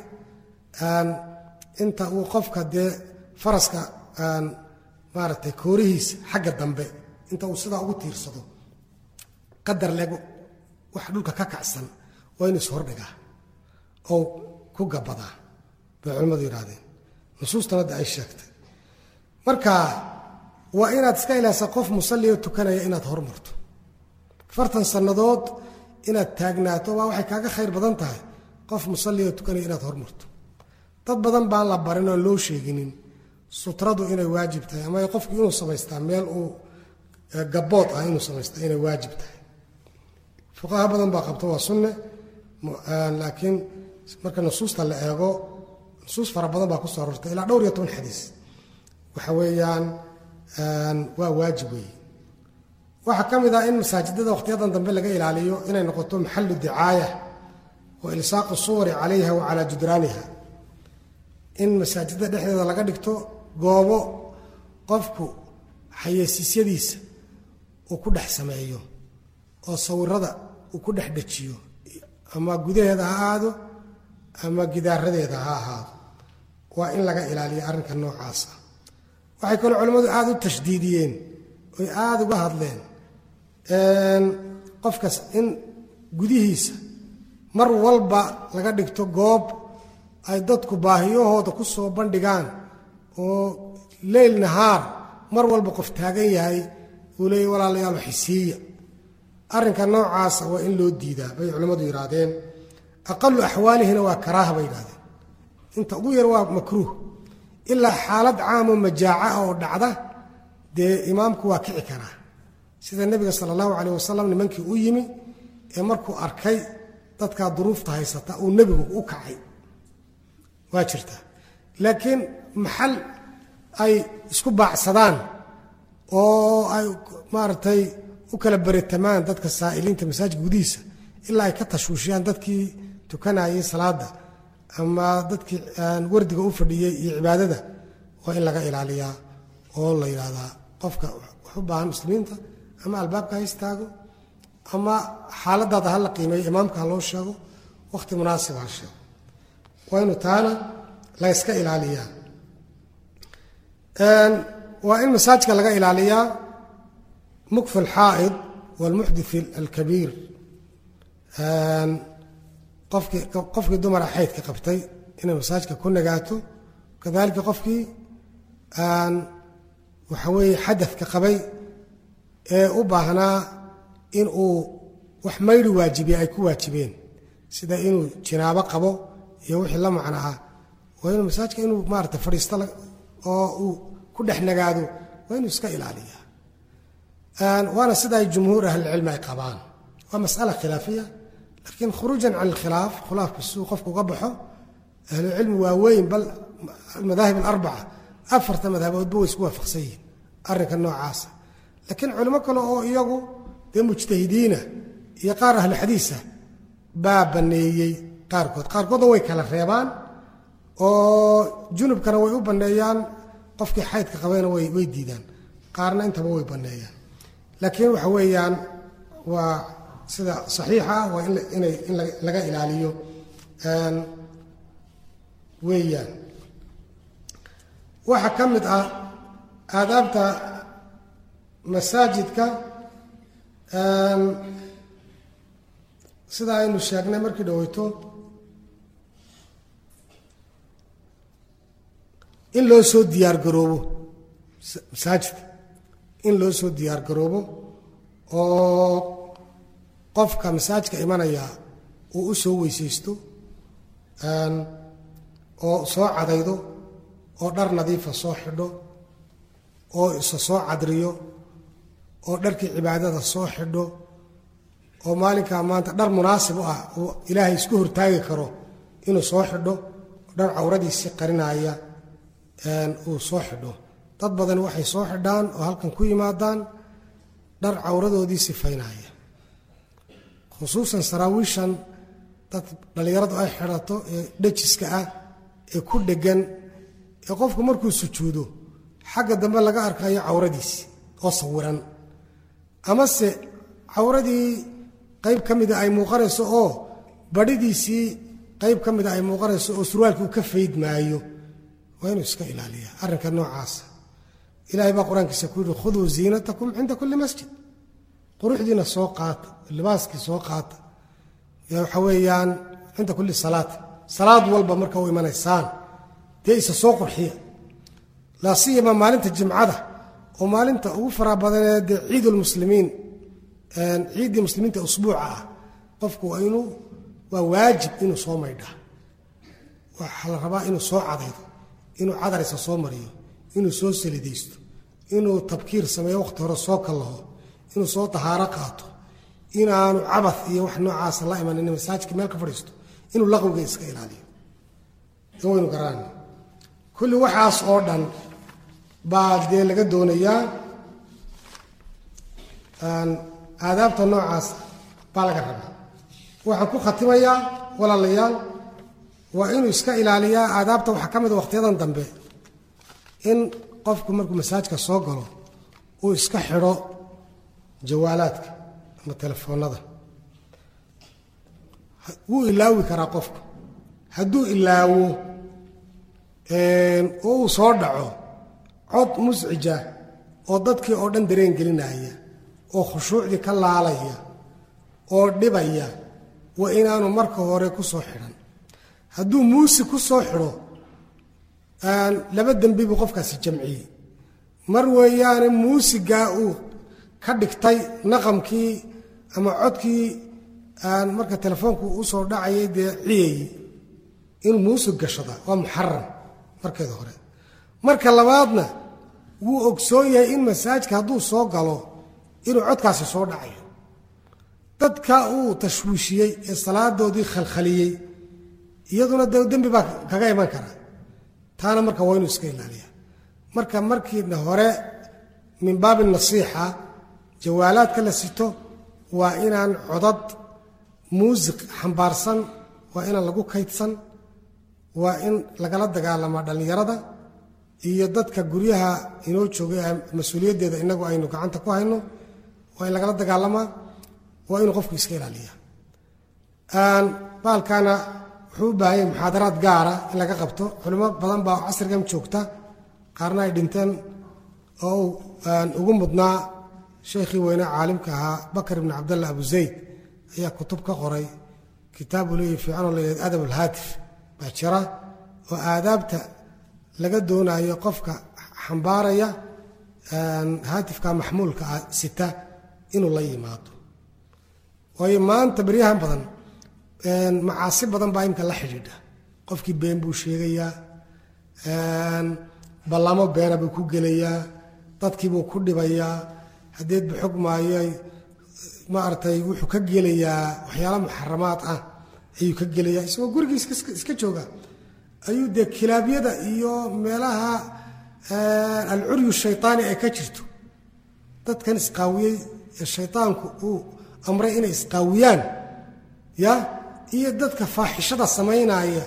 inta uu qofka dee faraska maaragtay koorihiisa xagga dambe inta uu sidaa ugu tiirsado qadar leeg wax dhulka ka kacsan waa inuu ishordhigaa oo ku gabadaa bay culimmadu yidhahdeen nusuustan hadda ay sheegtay marka waa inaad iska ilaasa qof musallioo tukanaya inaad hormarto afartan sannadood inaad taagnaato waa waxay kaaga khayr badan tahay qof musallioo tukanaya inaad hormarto dad badan baan la barin oon loo sheeginin sutradu inay waajib tahay ama qofku inuu samaystaa meel uu gabood ah inuu samaystaa inay waajib tahay fuqaha badan baa qabta waa sunne laakiin marka nusuusta la eego nusuus fara badan baa kusoo arortay ilaa dhowr iyo toban xadiis waxa weeyaan waa waajib weeye waxaa ka mid ah in masaajidada wakhtiyadan dambe laga ilaaliyo inay noqoto maxalu dicaaya wa ilsaaqu suwari calayha wa calaa judraaniha in masaajidda dhexdeeda laga dhigto goobo qofku xayeysiisyadiisa uu ku dhex sameeyo oo sawirada uu ku dhex dejiyo ama gudaheeda ha ahaado ama gidaaradeeda ha ahaado waa in laga ilaaliyo arrinka noocaasa waxay kaloo culimmadu aada u tashdiidiyeen oy aada uga hadleen qofkas in gudihiisa mar walba laga dhigto goob ay dadku baahiyahooda ku soo bandhigaan oo leyl nahaar mar walba qof taagan yahay uu leeyay walaalayaal xisiiya arrinka noocaasa waa in loo diidaa bay culimmadu yidhaahdeen aqalu axwaalihina waa karaaha bay yidhahdeen inta ugu yar waa makruuh ilaa xaalad caamoo majaaca ah oo dhacda dee imaamku waa kici karaa sida nebiga sala allahu caleyh wasalam nimankii u yimi ee markuu arkay dadkaa duruufta haysata uu nebigu u kacay waa jirta laakiin maxal ay isku baacsadaan oo ay maaragtay u kala beritamaan dadka saa'iliinta masaajidka gudihiisa ilaa ay ka tashwiishiyaan dadkii tukanayay salaada ama dadkii wardiga u fadhiyey iyo cibaadada waa in laga ilaaliyaa oo la yidhaahdaa qofka wax u baahan muslimiinta ama albaabka ha istaago ama xaaladaada ha la qiimeeyo imaamka ha loo sheego wakhti munaasiba ha sheego waa inu taana la yska ilaaliyaa waa in masaajka laga ilaaliyaa mukfi alxaa'id waalmuxdith alkabiir qofkii qofkii dumara xaydka qabtay inay masaajka ku nagaato kadalika qofkii waxa weeye xadadka qabay ee u baahnaa in uu wax mayri waajibiye ay ku waajibeen sida inuu jinaabo qabo iyo wixii la macno ah waa inuu masaajka inuu maarata fadhiisto oo uu ku dhex nagaado waa inuu iska ilaaliyaa waana sida ay jumhuur ahlilcilmi ay qabaan waa mas'ala khilaafiya laakiin khuruujan can alkhilaaf khilaafku siduu qofku uga baxo ahlucilmi waaweyn bal almadaahib alarbaca afarta madhaboodba way isku waafaqsan yihiin arrinka noocaasa laakiin culimo kale oo iyagu dee mujtahidiina iyo qaar ahlu xadiisa baa banneeyey qaarkood qaarkoodna way kala reebaan oo junubkana way u banneeyaan qofkii xaydka qabayna way diidaan qaarna intaba way banneeyaan laakiin waxa weeyaan waa sida saxiixa ah waa inay in laga ilaaliyo weeyaan waxaa ka mid ah aadaabta masaajidka sida aynu sheegnay markii dhaweyto in loo soo diyaargaroobo masaajidka in loo soo diyaargaroobo oo qofka masaajidka imanaya uu u soo weysaysto oo soo cadaydo oo dhar nadiifa soo xidho oo isa soo cadriyo oo dharkii cibaadada soo xidho oo maalinkaa maanta dhar munaasib u ah uu ilaahay isku hortaagi karo inuu soo xidho dhar cawradiisii qarinaaya uu soo xidho dad badan waxay soo xidhaan oo halkan ku yimaadaan dhar cawradoodii sifaynaya khusuusan saraawiishan dad dhallinyaradu ay xidhato ee dhajiska ah ee ku dheggan ee qofku markuu sujuudo xagga dambe laga arkayo cawradiisi oo sawiran amase cawradii qayb ka mida ay muuqanayso oo badhidiisii qayb ka mida ay muuqanayso oo surwaalkii uu ka fayd maayo waa inuu iska ilaaliya arrinka noocaasa ilahay baa qur-aankiisa ku yidhi khuduu ziinatakum cinda kulli masjid quruxdiina soo qaata libaaskii soo qaata waxa weeyaan cinda kulli salaat salaad walba marka u imanaysaan dee isa soo qurxiya laa siyama maalinta jimcada oo maalinta ugu faraa badanee dee ciidulmuslimiin ciiddii muslimiinta usbuuca ah qofku waa inuu waa waajib inuu soo maydhaa waxaa la rabaa inuu soo cadaydo inuu cadarisa soo mariyo inuu soo salidaysto inuu tabkiir sameeyo waqti hore soo kallaho inuu soo dahaaro qaato inaanu cabad iyo wax noocaasa la imanin masaajidka meel ka fadhiisto inuu laqwiga iska ilaaliyo waynu garaan kulli waxaas oo dhan baa dee laga doonayaa aadaabta noocaas baa laga rabaa waxaan ku khatimayaa walaalayaal waa inuu iska ilaaliyaa aadaabta waxaa ka mida wakhtiyadan dambe in qofku markuu masaajka soo galo uu iska xidho jawaalaadka ama telefoonnada wuu ilaawi karaa qofku hadduu ilaawo oo uu soo dhaco cod muscija oo dadkii oo dhan dareen gelinaya oo khushuucdii ka laalaya oo dhibaya waa inaanu marka hore ku soo xidhan hadduu muusi ku soo xidho laba dembi buu qofkaasi jamciyey mar weeyaane muusigaa uu ka dhigtay naqamkii ama codkii marka telefoonku u soo dhacayay dee ciyayey inuu muusig gashada waa muxaram markeeda hore marka labaadna wuu ogsoon yahay in masaajka hadduu soo galo inuu codkaasi soo dhacayo dadka uu tashwiishiyey ee salaadoodii khalkhaliyey iyaduna de dembi baa kaga iman kara taana marka waa inuu iska ilaaliya marka markiina hore min baabi nasiixa jawaalaadka la sito waa inaan codad muusiq xambaarsan waa inaan lagu kaydsan waa in lagala dagaalamaa dhallinyarada iyo dadka guryaha inoo joogay mas-uuliyaddeeda inagu aynu gacanta ku hayno waa in lagala dagaalamaa waa inuu qofku iska ilaaliya baalkana wuxuu u baahan yahay muxaadaraad gaara in laga qabto culimo badan baa casrigan joogta qaarna ay dhinteen oo ugu mudnaa sheekhii weyne caalimka ahaa bakar ibni cabdallah abu zayd ayaa kutub ka qoray kitaabu leeyahy fiicanoo layihahd adab alhaatif baa jira oo aadaabta laga doonayo qofka xambaaraya haatifka maxmuulka ah sita inuu la yimaado waayo maanta beryahan badan macaasi badan baa imka la xidhiidha qofkii been buu sheegayaa ballamo beena buu ku gelayaa dadkiibuu ku dhibayaa haddeedba xog maayay maaragtay wuxuu ka gelayaa waxyaala muxaramaad ah ayuu ka gelayaa isagoo gurigii iska jooga ayuu dee kilaabyada iyo meelaha alcuryu shaytaani ay ka jirto dadkan isqaawiyey ee shaytaanku uu amray inay isqaawiyaan ya iyo dadka faaxishada samaynaya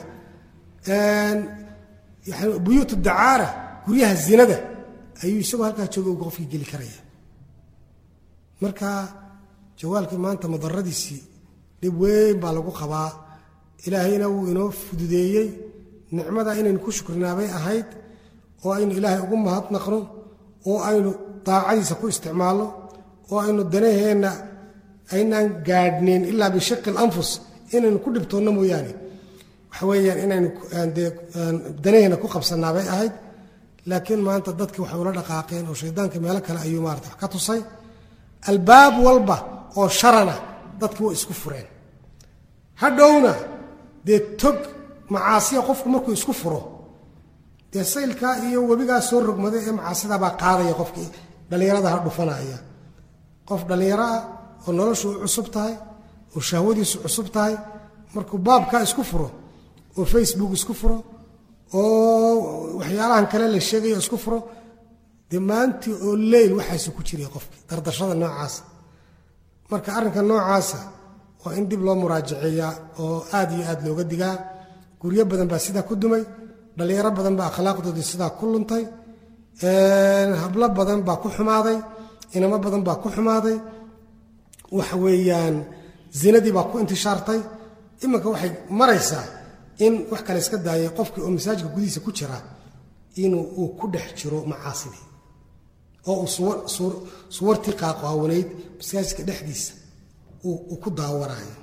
yani buyuut dacaara guryaha zinada ayuu isagoo halkaa jooga qofkii geli karaya marka jawaalkii maanta madaradiisii dhib weyn baa lagu qabaa ilaahayna wuu inoo fududeeyey nicmada inaynu ku shukrinaabay ahayd oo aynu ilaahay ugu mahadnaqno oo aynu daacadiisa ku isticmaalno oo aynu danaheenna aynaan gaadhnayn ilaa bishaqi alanfus inaynu ku dhibtoonno mooyaane waxa weeyaan inaynu dee danaheenna ku qabsannaabay ahayd laakiin maanta dadkii waxay ula dhaqaaqeen oo shaydaanka meelo kale ayuu maarata wax ka tusay albaab walba oo sharana dadkii way isku fureen hadhowna dee tog macaasiya qofku markuu isku furo dee saylkaa iyo webigaa soo rogmada ee macaasidaabaa qaadaya qofkii dhallinyarada ha dhufanaya qof dhallinyaro ah oo noloshu u cusub tahay oo shahwadiisu cusub tahay markuu baabkaa isku furo oo facebook isku furo oo waxyaalahan kale la sheegayo isku furo dee maantii oo leyl waxaasu ku jiray qofki dardashada noocaasa marka arrinka noocaasa waa in dib loo muraajaceeyaa oo aad iyo aad looga digaa guryo badan baa sidaa ku dumay dhallinyaro badan baa akhlaaqdoodii sidaa ku luntay hablo badan baa ku xumaaday inamo badan baa ku xumaaday waxa weeyaan zinadii baa ku intishaartay iminka waxay maraysaa in wax kale iska daayay qofkii oo masaajidka gudihiisa ku jira inuu uu ku dhex jiro macaasidii oo uu suwartii qaaqaawanayd masaajidka dhexdiisa uu ku daawanayo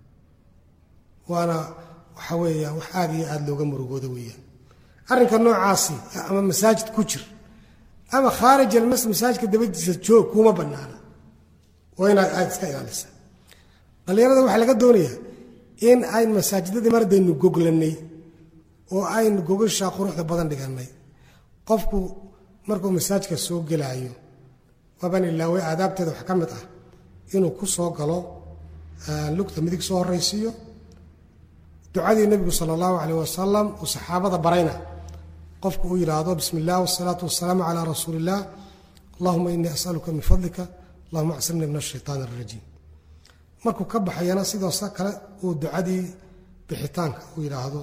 waana waxa weeya wax aad iyo aad looga murugooda weeyaan arrinka noocaasi ama masaajid ku jir ama khaarij almas masaajidka dabadiisa joog kuma bannaana waa inaad aad iska ilaalisa dhallinyarada waxaa laga doonayaa in ayn masaajidadii mardaynu goglannay oo aynu gogashaa quruxda badan dhigannay qofku markuu masaajidka soo gelaayo waaban ilaaway aadaabteeda wax ka mid ah inuu ku soo galo lugta midig soo horraysiiyo ducadii nebigu sala allahu calayh wasalam uu saxaabada barayna qofku uu yidhaahdo bismi illah wasalaatu wasalaamu calaa rasuuli illah allahuma inii asaluka min fadlika allahuma acsimnii min ashaytaan alrajiim markuu ka baxayana sidoose kale uu ducadii bixitaanka uu yidhaahdo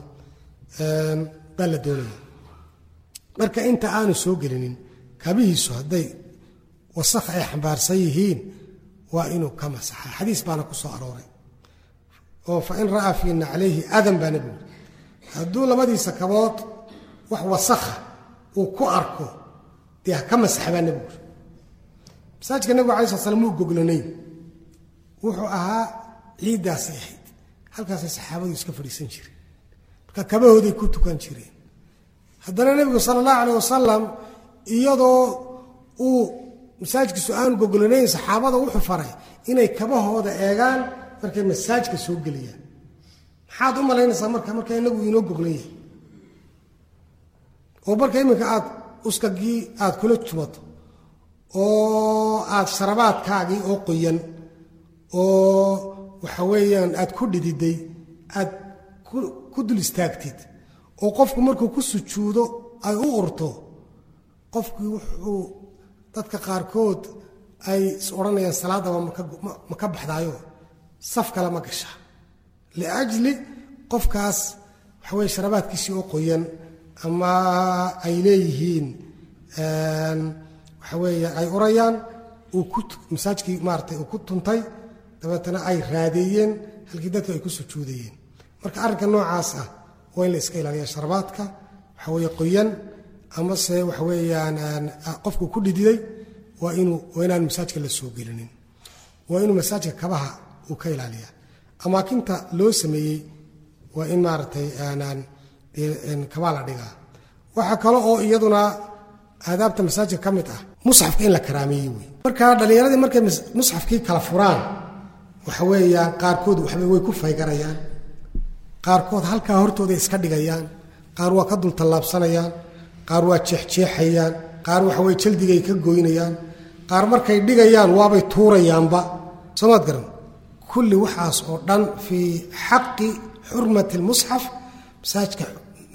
baa la doonaya marka inta aanu soo gelinin kabihiisu hadday wasakh ay xambaarsan yihiin waa inuu ka masaxa xadiis baana ku soo arooray oo fa in ra'aa fii naclayhi adan baa nebigu hadduu labadiisa kabood wax wasakha uu ku arko dee ha ka masaxa baa nebigu masaajidka nebigu alai slat slam muu goglanayn wuxuu ahaa ciiddaasay ahayd halkaasay saxaabadu iska fadhiisan jireen marka kabahooday ku tukan jireen haddana nebigu sala allahu calayh wasalam iyadoo uu masaajidkiisu aanu goglanayn saxaabada wuxuu faray inay kabahooda eegaan markay masaajka soo geliyaan maxaad u malaynaysaa marka marka inagu inoo goglan yahay oo marka iminka aad uskagii aad kula jubato oo aad sharabaadkaagii oo qoyan oo waxa weeyaan aad ku dhididay aad ku dul istaagtid oo qofku markuu ku sujuudo ay u urto qofkii wuxuu dadka qaarkood ay is odhanayaan salaadaba ma ka baxdaayo saf kale ma gasha liajli qofkaas waxa weye sharabaadkiisii oo qoyan ama ay leeyihiin waxa weeye ay urayaan uu ku masaajkii maaratay uu ku tuntay dabeetana ay raadeeyeen halkii dadku ay ku sujuudayeen marka arrinka noocaas ah waa in la iska ilaaliya sharabaadka waxa weeye qoyan amase waxa weeyaan qofku ku dhididay waa inuu waa inaan masaajka la soo gelinin waa inuu masaajka kabaha uu ka ilaaliya amaakinta loo sameeyey waa in maaragtay aanaan kabaa la dhigaa waxaa kale oo iyaduna aadaabta masaajidka ka mid ah musxafka in la karaameeyey wey marka dhallinyaradii markay musxafkii kala furaan waxa weeyaan qaarkood waxba way ku faygarayaan qaarkood halkaa hortooday iska dhigayaan qaar waa ka dul tallaabsanayaan qaar waa jeexjeexayaan qaar waxa weye jaldigay ka goynayaan qaar markay dhigayaan waabay tuurayaanba soomaad garan kulli waxaas oo dhan fii xaqi xurmati lmusxaf masaajidka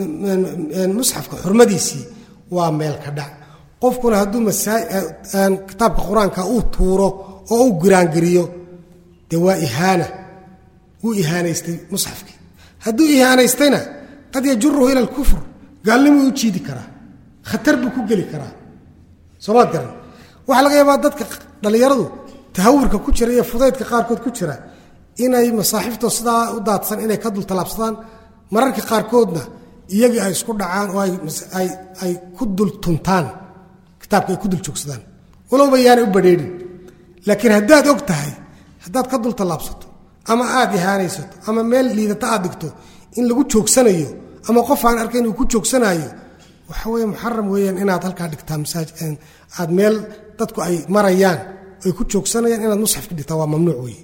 musxafka xurmadiisii waa meel ka dhac qofkuna hadduu kitaabka qur-aanka uu tuuro oo uu giraangiriyo dee waa ihaana wuu ihaanaystay musxafkii hadduu ihaanaystayna qad yajuruhu ila alkufr gaalnimuu u jiidi karaa khatar buu ku geli karaa soomaad garan waxaa laga yaabaa dadka dhallinyaradu tahawurka ku jira iyo fudaydka qaarkood ku jira inay masaaxiftoo sidaa u daadsan inay ka dul tallaabsadaan mararka qaarkoodna iyagii ay isku dhacaan oo ay ku dul tuntaan kitaabka ay ku dul joogsadaan walowba yaanay u badrheedhin laakiin haddaad og tahay haddaad ka dul tallaabsato ama aad ihaanaysato ama meel liidata aad dhigto in lagu joogsanayo ama qof aan arkayn uu ku joogsanaayo waxa weye muxaram weeyaan inaad halkaa dhigtaa masaaj aad meel dadku ay marayaan ay ku joogsanayaan inaad musxafka dhigtaa waa mamnuuc weeye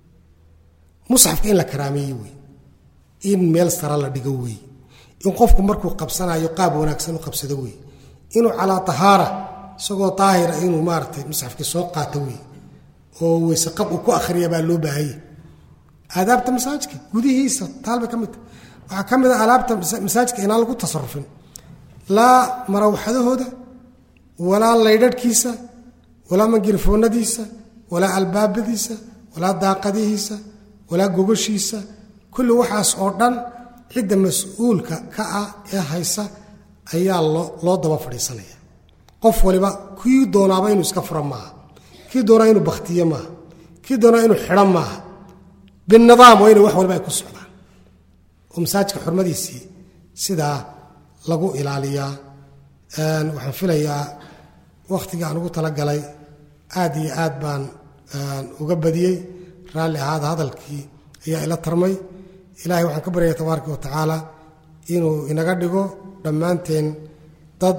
musxafka in la karaameeye wey in meel sara la dhigo wey in qofku markuu qabsanayo qaab wanaagsan u qabsado wey inuu calaa tahaara isagoo daahira inuu maaratay musxafkii soo qaato wey oo weyseqab uu ku akhriya baa loo baahanya aadaabta masaajidka gudihiisa taalbay ka midta waxaa ka mid a alaabta masaajidka inaan lagu tasarufin laa marawxadahooda walaa laydharhkiisa walaa mangirfoonadiisa walaa albaabadiisa walaa daaqadihiisa walaa gogoshiisa kulli waxaas oo dhan cidda mas-uulka ka ah ee haysa ayaa loo daba fadhiisanaya qof waliba kii doonaaba inuu iska furo maaha kii doonaa inuu bakhtiyo maaha kii doonaa inuu xidho maaha binidaam waa inay wax waliba ay ku socdaan oo masaajidka xurmadiisii sidaa lagu ilaaliyaa waxaan filayaa wakhtigii aan ugu talagalay aad iyo aad baan uga badiyey raalli ahaada hadalkii ayaa ila tarmay ilaahay waxaan ka baryaya tabaaraka wa tacaala inuu inaga dhigo dhammaanteen dad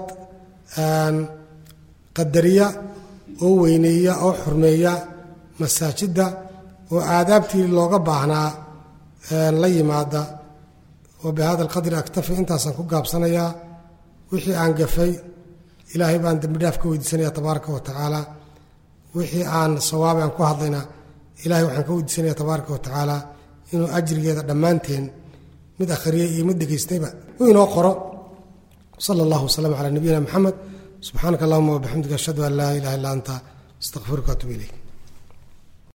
qadariya oo weyneeya oo xurmeeya masaajidda oo aadaabtii looga baahnaa la yimaada wa bihada alqadri aktafi intaasaan ku gaabsanayaa wixii aan gafay ilaahay baan dembi dhaaf ka weydiisanaya tabaaraka wa tacaala wixii aan sawaabi aan ku hadlayna ilahay waxaan ka weydiisanaya tabaaraka wa tacaala inuu ajrigeeda dhammaanteen mid akhriyey iyo mid dhegaystayba uu inoo qoro sala allahu wasalam calaa nabiyina moxamed subxaanaka allahuma wabixamdika ashhadu an laa ilaha illa anta astaqfiruka atub ilayk